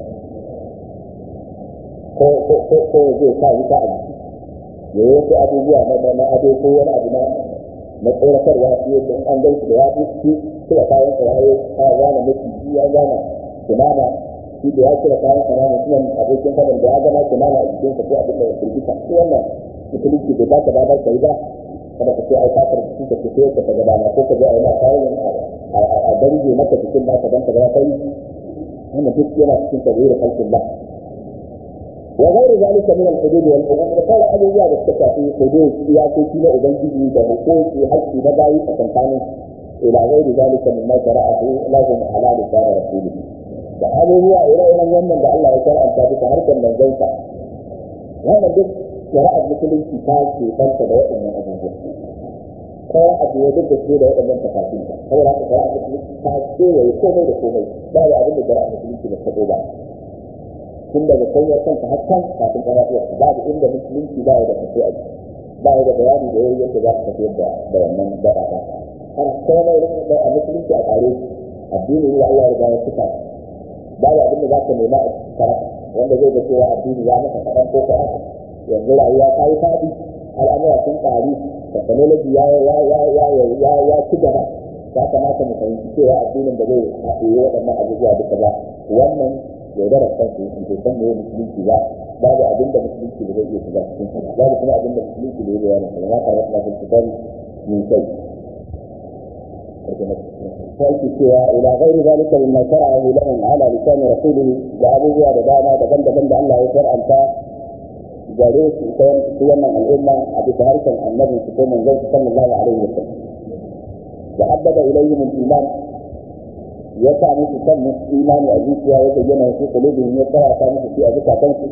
Speaker 1: ko ko ko ko zai sa wuta a jiki ya yi wasu abubuwa na na ado ko wani abu na na tsoratarwa shi yadda an gan shi da ya fi kira kayan sa ya yi ya gane maciji ya gane kunama shi da ya kira kayan sa na mutumin abokin fadan da ya gana kunama a jikinsa ko abin da ya firgita shi wannan musulunci bai ba ka damar kai ba kada ka ce ai fatar cikin ka fito ka ga dama ko ka je ai ma kayan a dange maka cikin naka dan ka ga kai wannan duk yana cikin tabirin halkin ba وغير ذلك من الحدود والحقوق قال أبو زياد السكافي حدود سياسي كلا أبنجي وحقوق في حق نبعي فكنتاني إلى غير ذلك مما شرعه لهم على لسان رسوله فهذا هو إلى إلى يوم من الله يشرع أن تابت هركا من زيتا هذا دك شرع مثل كتاب في فرق دوائر من أبو زياد kowa abu ya duk da su da waɗannan tafafin ka saboda haka shari'a musulunci ta kewaye komai da komai ba da abin da shari'a musulunci da ta ba tun daga kanyar kanka har kan kafin ƙarafiyar babu inda musulunci ba ya da tafi a ba ya da bayani da yayi yadda za ka tafiyar da da wannan da'a ba har komai da a musulunci a tsare addini ne Allah ya ya cika babu abin da za ka nema a karaka wanda zai ga cewa addini ya maka kaɗan ko kaɗan yanzu rayuwa ta yi faɗi al'amura sun ƙari technology ya ya ya ya ya ya ci gaba ya kamata mu fahimci cewa addinin da zai haɗe waɗannan abubuwa duka ba wannan yaudarar kansu yake bai san me musulunci ba babu abin da musulunci da zai iya shiga cikin sa babu kuma abin da musulunci da ya bayani sa ma karatu na cikin kitab min kai sai cewa ila ghairi zalika mimma shara'ahu lahum ala lisan rasulih da abubuwa da dama daban-daban da Allah ya shar'anta gare su su wannan al'umma a bisa harshen annabi su ko manzon sallallahu alaihi wasallam da haddada ilayhim al-iman ya sa musu san imani a zuciya ya bayyana su kulubin ya tsara ta musu shi a zukatansu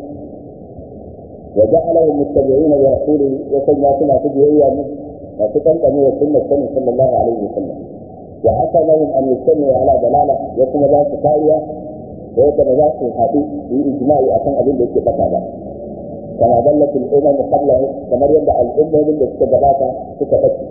Speaker 1: wa ja'alahum muttabi'ina li rasulihi ya sanya suna su biyayya ne masu kankane wa sunnar sani sallallahu alaihi wasallam wa hasanahum an yastami ala dalala ya kuma za su kariya da yadda ba za su haɗu su yi ijma'i akan abin da yake bata ba kama dallat al-umam qablahu kamar yadda al'ummomin da suka gabata suka bace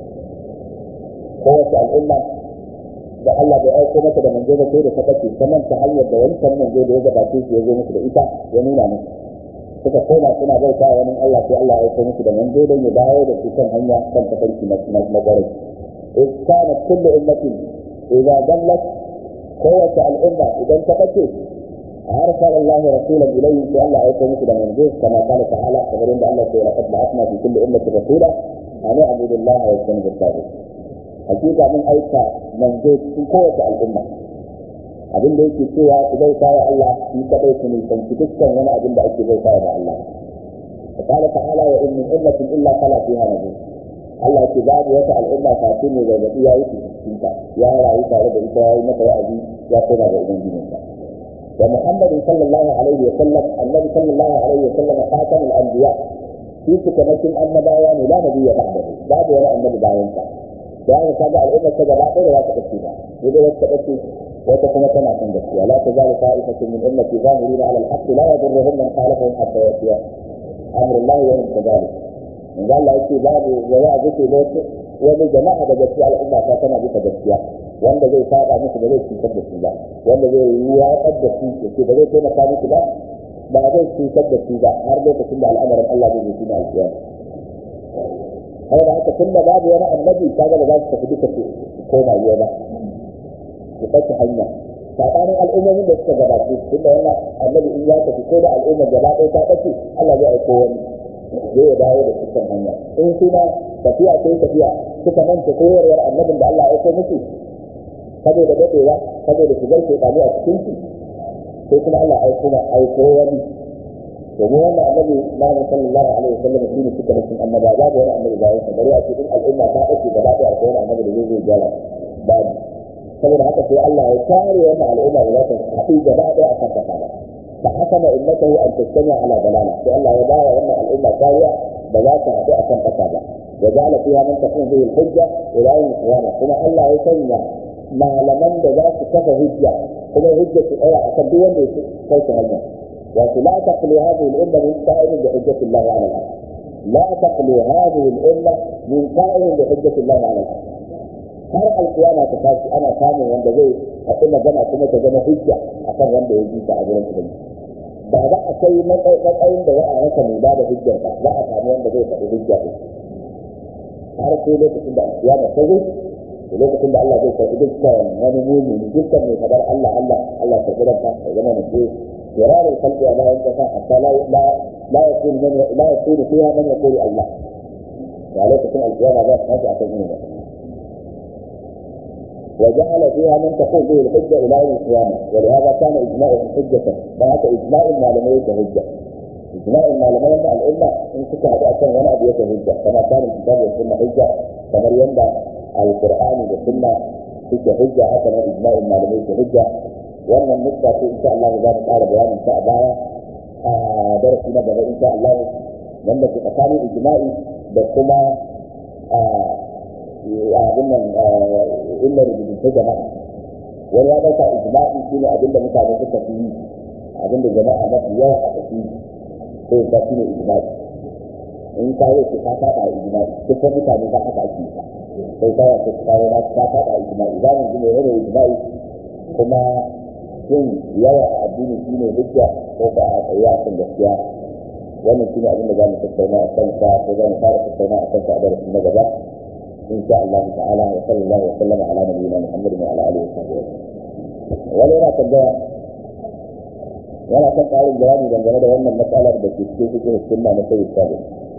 Speaker 1: kowace al'umma da Allah bai aiko mata da manzo ba sai da ta bace ta manta hanyar da wancan manzo da ya gabace shi ya zo musu da ita ya nuna musu suka koma suna bauta wa wani Allah sai Allah ya aiko musu da manzo don ya dawo da su kan hanya kan tafarki na na gwarai إذ كانت كل أمة إذا ضلت قوة الأمة إذا انتقتت أرسل الله رسولا إليهم في الله أيكم مثل منزوج كما قال تعالى خبرين بأن الله لقد بعثنا في كل أمة رسولا أن اعبدوا الله واجتنبوا الطاغوت hakika mun aika manzo cikin kowace al'umma abin da yake cewa ku bauta wa Allah shi kadai ku nisanci dukkan wani abin da ake bauta wa Allah قال تعالى وإن من أمة إلا خلا فيها نذير Allah ce babu wata al'umma kafin ne da gaɗi ya yi cikin ta ya rayu tare da ita ya yi mata wa'azi ya koma ga ubangijinsa wa muhammadin sallallahu alaihi wa sallam annabi sallallahu alaihi wa sallam khatamul anbiya shi cikamakin annabawa ne la nabiyya ba'dahu babu wani annabi bayan sa da aka kaga al'umma ta gaba ɗaya da za ta ɗauke ba sai dai wata ɗauke wata kuma tana kan gaskiya la tazalu ta'ifatun min ummati zahirina ala al-haqq la yadurruhum man khalafahum hatta yatiya amru Allah wa hum kadhalik in ga Allah yake babu wa ya zuke da wani jama'a da gaskiya al'umma ta tana bisa gaskiya wanda zai saba musu ba zai cutar da su ba wanda zai yi watsar da su yake ba zai taimaka musu ba ba zai cutar da su ba har lokacin da al'amarin Allah zai zuci na alƙiyama saboda haka tun da babu wani annabi kaga da za su tafi duka su koma yiwa ba su ɗauki hanya saɓanin al'ummomin da suka gabace tun da wannan annabi in ya tafi ko da al'ummar gaba ɗaya ta ɗauke Allah zai aiko wani zai ya dawo da cikin hanya in suna tafiya sai tafiya suka manta koyarwar annabin da Allah ya aiko musu saboda daɗewa saboda shigar shekaru a cikin su sai kuma Allah aiko ma aiko wani domin wannan annabi Muhammad sallallahu alaihi wasallam shine suka nufin annaba babu wani annabi bayan sa bari a cikin al'umma ta ake gaba da akwai wani annabi da zai zai gyara babu saboda haka sai Allah ya kare wannan al'umma da za ta haɗu gaba ɗaya a kan kasa ba fa hakama ummatahu an tastami ala dalala sai Allah ya bawa wannan al'umma kariya da za ta haɗu a kan kasa ba wa ja'ala fiha man takun bihi al-hujja ila yawm al-qiyamah kuma Allah ya sanya malaman da za su kafa hujja kuma hujja su tsaya akan duk wanda ya kai su hanya ولا تخلو هذه الأمة من قائل بحجة الله على الأرض لا تخلو هذه الأمة من قائل بحجة الله على الأرض har alkiyama ta tashi ana samun wanda zai haɗu magana kuma ta zama hujja akan wanda ya ji ta a gurin ubangiji ba za a kai matsayin da za a rasa mai ba da hujjar ba za a samu wanda zai faɗi hujja ɗin har sai lokacin da alkiyama ta zo da lokacin da Allah zai karɓi dukkan wani mumini dukkan mai faɗar Allah Allah Allah ta gudanka ya zama mutum فرار الخلق لا ينتفع حتى لا لا لا يكون من لا يكون فيها من يقول الله ya lokacin alkiyama za su tashi akan irin wannan وجعل فيها من تقول به الحجة إلى يوم القيامة ولهذا كان إجماعه حجة فهذا إجماع المعلمية حجة إجماع المعلمية مع الأمة إن كنت هذا ولا أبية حجة كما كان الكتاب والسنة حجة كما ينبع القرآن والسنة حجة حجة هكذا إجماع المعلمية حجة وأن النقطة إن شاء الله ذلك قال بيان إن شاء الله درسنا بغير إن شاء الله لما تتقالي إجماعي بكما abin nan illa rubutu jama'a wani ya dauka ijma'i shine abin da mutane suka fi yi abin da jama'a mafi yawa aka fi ko ba shi ne ijma'i in ka yi ka saba ijma'i duk wani mutane ba haka ake ta sai ka yi ka kawo na ka saba ijma'i za mu ji ne yana ijma'i kuma shin yawa a addini shine hujja ko ba a tsaye a kan gaskiya wannan shine abin da za mu tattauna a kansa ko za mu fara tattauna a kansa a darasin na gaba إن شاء الله تعالى وصلى الله وسلم على نبينا محمد وعلى آله وصحبه ولا لا تبدا ولا تبقى على الجواب دangane da wannan matsalar da ke cikin cikin sunna na sai sabu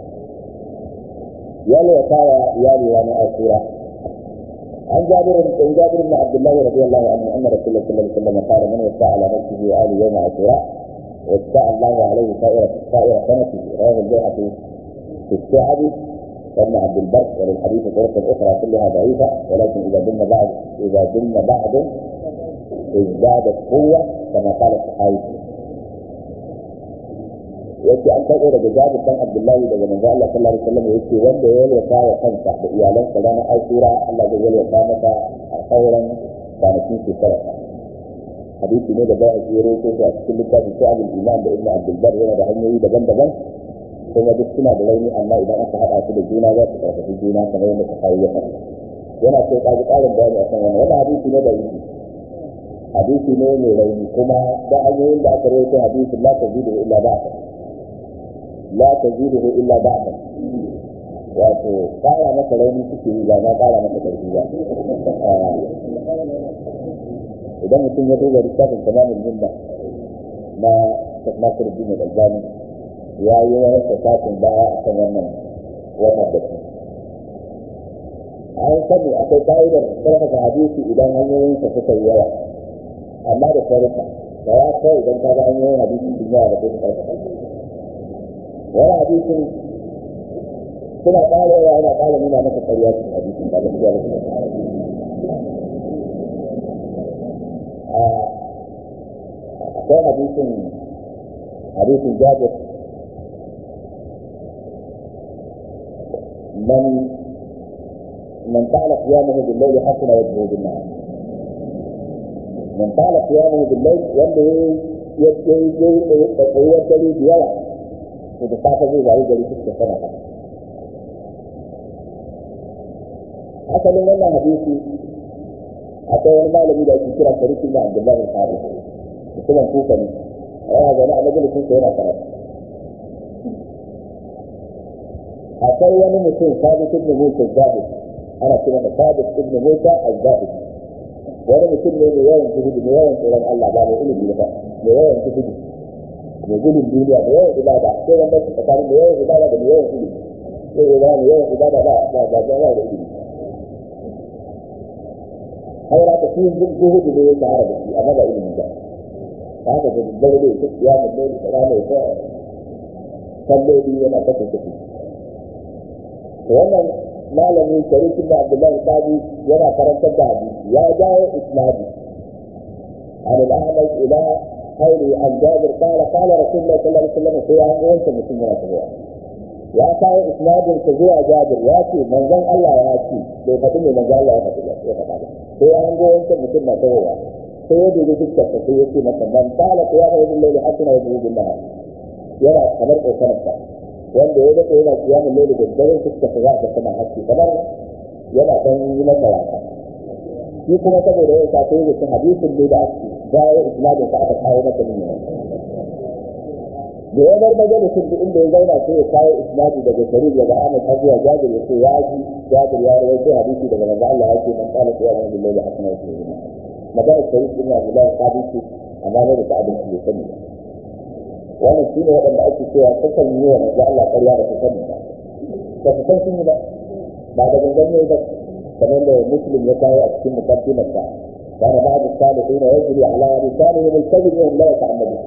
Speaker 1: ya ne kaya ya ne wani asura عن جابر بن جابر بن عبد الله رضي الله عنه ان رسول الله صلى الله عليه وسلم قال من وسع على نفسه وآل يوم عاشوراء وسع الله عليه سائر سائر سنته رواه البيهقي في الشعب وابن عبد البر وللحديث طرق اخرى كلها ضعيفه ولكن اذا دم بعض اذا دم بعض ازدادت قوه كما قال الصحابي yake an karɓo daga jabir dan abdullahi daga manzo Allah sallallahu alaihi wasallam yake wanda ya yalwata wa kansa da iyalansa ranar ashura Allah zai yalwata masa a sauran kwanakin shekara hadisi ne da bai a ko a cikin littafin sa'adul iman da ibnu abdul bar yana da hanyoyi daban-daban kuma duk suna da rauni amma idan aka haɗa su da juna za su karfafi juna kamar yadda ta kawo ya faɗa yana so ƙaji ƙarin bayani akan wannan wannan hadisi ne da yake hadisi ne mai rauni kuma da hanyoyin da aka rawaito hadisin la tazidu illa ba'da la tazidu illa ba'da wato ƙara masa rauni suke yi ba ma ƙara masa ƙarfi ba idan mutum ya duba littafin tamamin minna na Nasir bin Al-Albani ya yi wani fasafin baya a kan wannan wannan da su an sani akwai ka'idar sarrafa hadisi idan hanyoyinsa suka yi yawa amma da sarrafa da ya kawai idan ka ga hanyoyin hadisi sun yawa da kuma sarrafa wani hadisin suna ƙara yawa yana ƙara nuna maka ƙarya cikin hadisin ba gaskiya ba kuma akwai hadisin hadisin jabir من من طال قيامه بالليل حسن وجهه بالنهار من طال قيامه بالليل wanda ya yi tsayuwar dare da yawa to da safe zai wayi gari suka sana ka asalin wannan hadisi akwai wani malami da ake kira sarki na abdullahi al-harith mutumin kuka ne yana zaune a majalisin sa yana karatu akwai wani mutum sabit ibn musa zahid ana cewa da sabit ibn musa az-zahid wani mutum ne mai yawan zuhudu mai yawan tsoron Allah ba mai ilimi ba mai yawan zuhudu mai gudun duniya mai yawan ibada sai wanda su tsakanin mai yawan ibada da mai yawan ilimi sai ya zama mai yawan ibada ba ba ba ba da ilimi har ya ta cikin zuhudu ne ya shahara da shi amma ba ilimi ba haka da daddare da ya ya mun da rana ya ta kalloli yana ta tafi wannan malamin sharikin da abdullahi sabi yana karantar da hadisi ya jawo isnadi عن الاعمش الى خير عن جابر قال قال رسول الله صلى الله عليه وسلم في عام وانت مسلم ولا تبوع يا كاي اسناد تزوع جابر يا كي من زن الله يا كي bai faɗi ne manzo Allah ya faɗi ya faɗa ba sai an go wanka mutum na tawowa sai ya dubi dukkan sa sai ya ce masa man qala qiyamu bil-layli hasana wa bil nahar yana kamar kokarin sa wanda ya dace yana kiyamun laili da dare fuska ta za ta tana haske kamar yana dan yi masa wasa shi kuma saboda yau ta kai da hadisin ne da ake jawo isnadin sa aka kawo masa ne da ya bar majalisin duk inda ya zauna sai ya kawo isnadi daga sharif daga Ahmad har zuwa Jabir ya ce ya ji Jabir ya rawaito hadisi daga manzo Allah ya ce man qala qiyamun billahi hasana wa sallam magana sharif din Abdullah sabiti amma ne da ta abin da sani wannan shine waɗanda ake cewa sukan yi wa manzo Allah ƙarya da su sani ba ba su san sun yi ba ba da gangan ne ba kamar da muslim ya kawo a cikin mukaddimarsa kana ba da salihin ya yajri ala lisanihim al-kadhib wa la yata'ammadu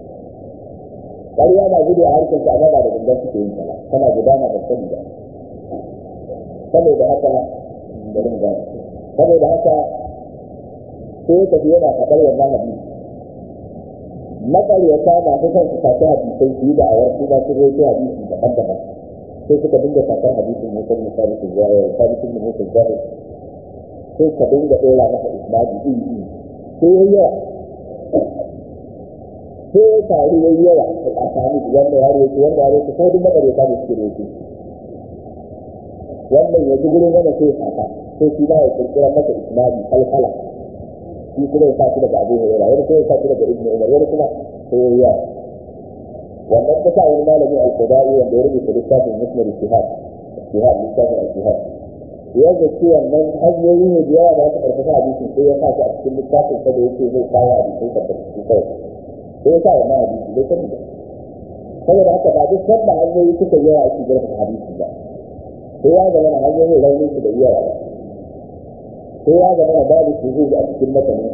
Speaker 1: ƙarya na gudu a harkar ta amma ba da gangan suke yin ta ba tana gudana da sani ba saboda haka bari mu gane saboda haka sai ka ji yana faɗar wannan hadisi maƙaryata masu son su sace hadisai su yi da awar su ba su roƙi hadisi daban-daban sai suka dinga sakar hadisin mutum na sabitin zuwa sabitin da mutum zuwa sai ka dinga ɗora masa isnadi iri iri sai yayi yawa sai ya taru yayi yawa a sami wanda ya roƙi wanda ya roƙi sai duk maƙaryata da suke roƙi wannan ya ji gurin wanda sai saka sai shi ba ya kirkira masa isnadi kalkala shi kuma ya sa shi daga abu hurairah wani kuma ya sa shi daga ibnu umar wani kuma sai yayi yawa wannan ta sa wani malami al-qudai wanda ya rubuta littafin musnad al-shihab shihab littafin al-shihab ya ga ce wannan hanyoyi ne da yawa da aka karfafa hadisin sai ya sa shi a cikin littafin sa da yake zai kawo hadisai tabbatattu kawai sai ya sa wannan hadisi bai sani ba saboda haka ba duk sanda hanyoyi suka yawa ake karfafa hadisi ba sai ya zama na hanyoyin raunin su da yawa ba sai ya zama na babu su zai a cikin matanin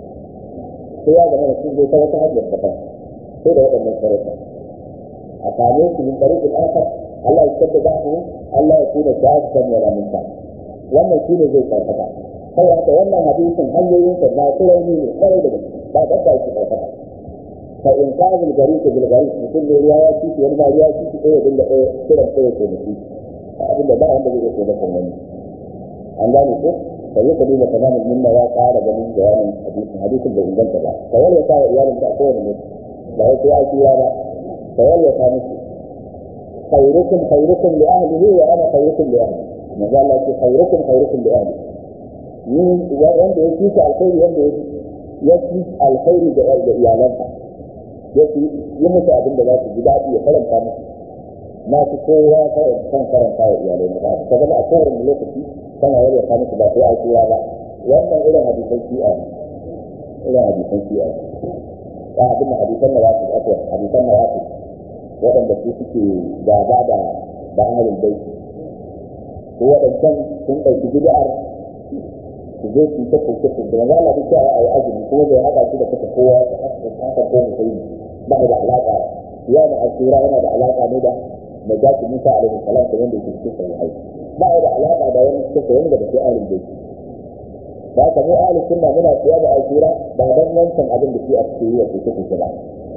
Speaker 1: sai ya zama na sun zai ta wata hanyar daban sai da waɗannan sarrafa a same su min ɗariƙin akar Allah ya tabbata ba su Allah ya kuna shahidan wala minta wannan shine zai karfata sai haka wannan hadisin hanyoyin sa na rauni ne kwarai da gaske ba da ba shi karfata fa in ka bil gari ka bil gari mutum ne ruwa ya ci wani ma ruwa ci ɗaya dinga ɗaya kiran ɗaya ko mutum abin da ba wanda zai iya taimakon wani an gane ko ka yi ka duba tamamin minna ya ƙara ganin bayanin hadisin hadisin bai inganta ba ka wani ya sa iyalin ta a kowane mutum ba wai sai akira ba ka yalwata musu khairukum khairukum li ahlihi wa ana khairukum li ahli manzo Allah ce khairukum khairukum li ahli ni wanda ya fita alkhairi wanda ya fi alkhairi da da iyalansa ya fi yi musu abin da za su ji daɗi ya faranta musu na fi kowa kan faranta wa iyalai na ba ka zama a kowane lokaci kana yalwata musu ba sai akira ba wannan irin hadisan shi'a ne irin hadisan shi'a ne ba abin da hadisan da wasu ake hadisan da wasu waɗanda su suke gaba da da ahalin baiti ko waɗancan sun ɗauki bid'ar su zo su ta koke su da manzo Allah duk a yi azumi kuma bai haɗa shi da kasa kowa da haka ko musulmi ba da alaƙa ya da asira yana da alaƙa ne da najatu Musa alaihi salam da wanda yake cikin sahihai ba da alaƙa da wani cikin wanda da sai ahalin baiti da haka mu ahalin sunna muna siya da asira ba dan wancan abin da shi a cikin yi wa koke koke ba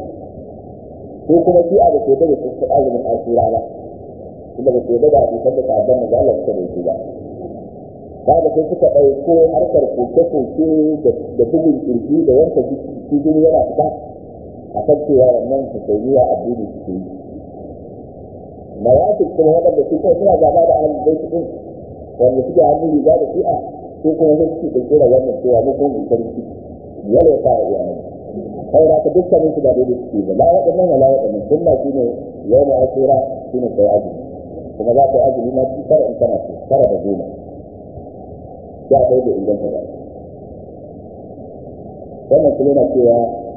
Speaker 1: ko kuma shi a da ke da su azumin asira ba kuma da ke da hadisan da ta'addan da Allah suka da ba ba da sai suka ɗauko harkar koke-koke da bugun kirji da wanka cikin yana fita a kan cewa wannan tafiya addini suke yi mawaƙi kuma waɗanda su kai suna gaba da ahalin bai ɗin wanda suke hannun riga da shi'a ko kuma sai suke ɗauke da wannan cewa mu kuma mu sarki yalwa ta wa iyalan kai da ka dukkanin su ba daidai suke ba la waɗannan wala waɗannan sunna shine yau ma asira shine kai azumi kuma za ka yi azumi ma ci tara in kana so tara da goma ya kai da inganta ba wannan kuma na cewa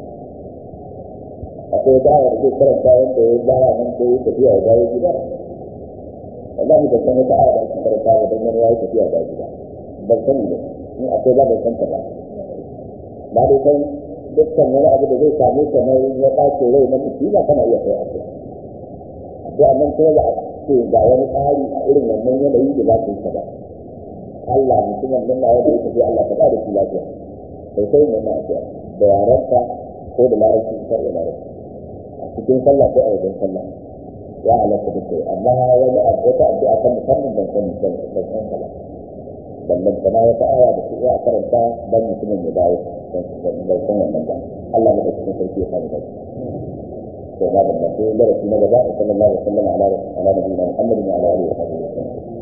Speaker 1: akwai dawa da zai karanta wanda ya dawa nan ko ya tafiya ya dawo gida wallahi ban san wata aya da ake karanta ba don wani ya yi tafiya da gida ban sani ba in akwai ba ban san ta ba ba dai san dukkan wani abu da zai same ka na ya ɓace rai na musiba kana iya kai ake da nan kuma ba a ce ga wani tsari a irin wannan yanayi da za ka yi ba Allah mutumin nan na wanda ya tafi Allah ka ba da shi lafiya sai sai mai lafiya da yaranka ko da larabci ka da larabci a cikin sallah ko a wajen sallah ya halatta da kai amma wani abu wata addu'a kan musamman ban sani ban san sallah ballan kana wata aya da su a karanta dan mutumin ya dawo bai san wannan ba Allah ne da cikin sarki ya fara dace to ba da sai darasi na gaba sallallahu alaihi wa sallam ala ala nabiyina Muhammad wa ala alihi wa sahbihi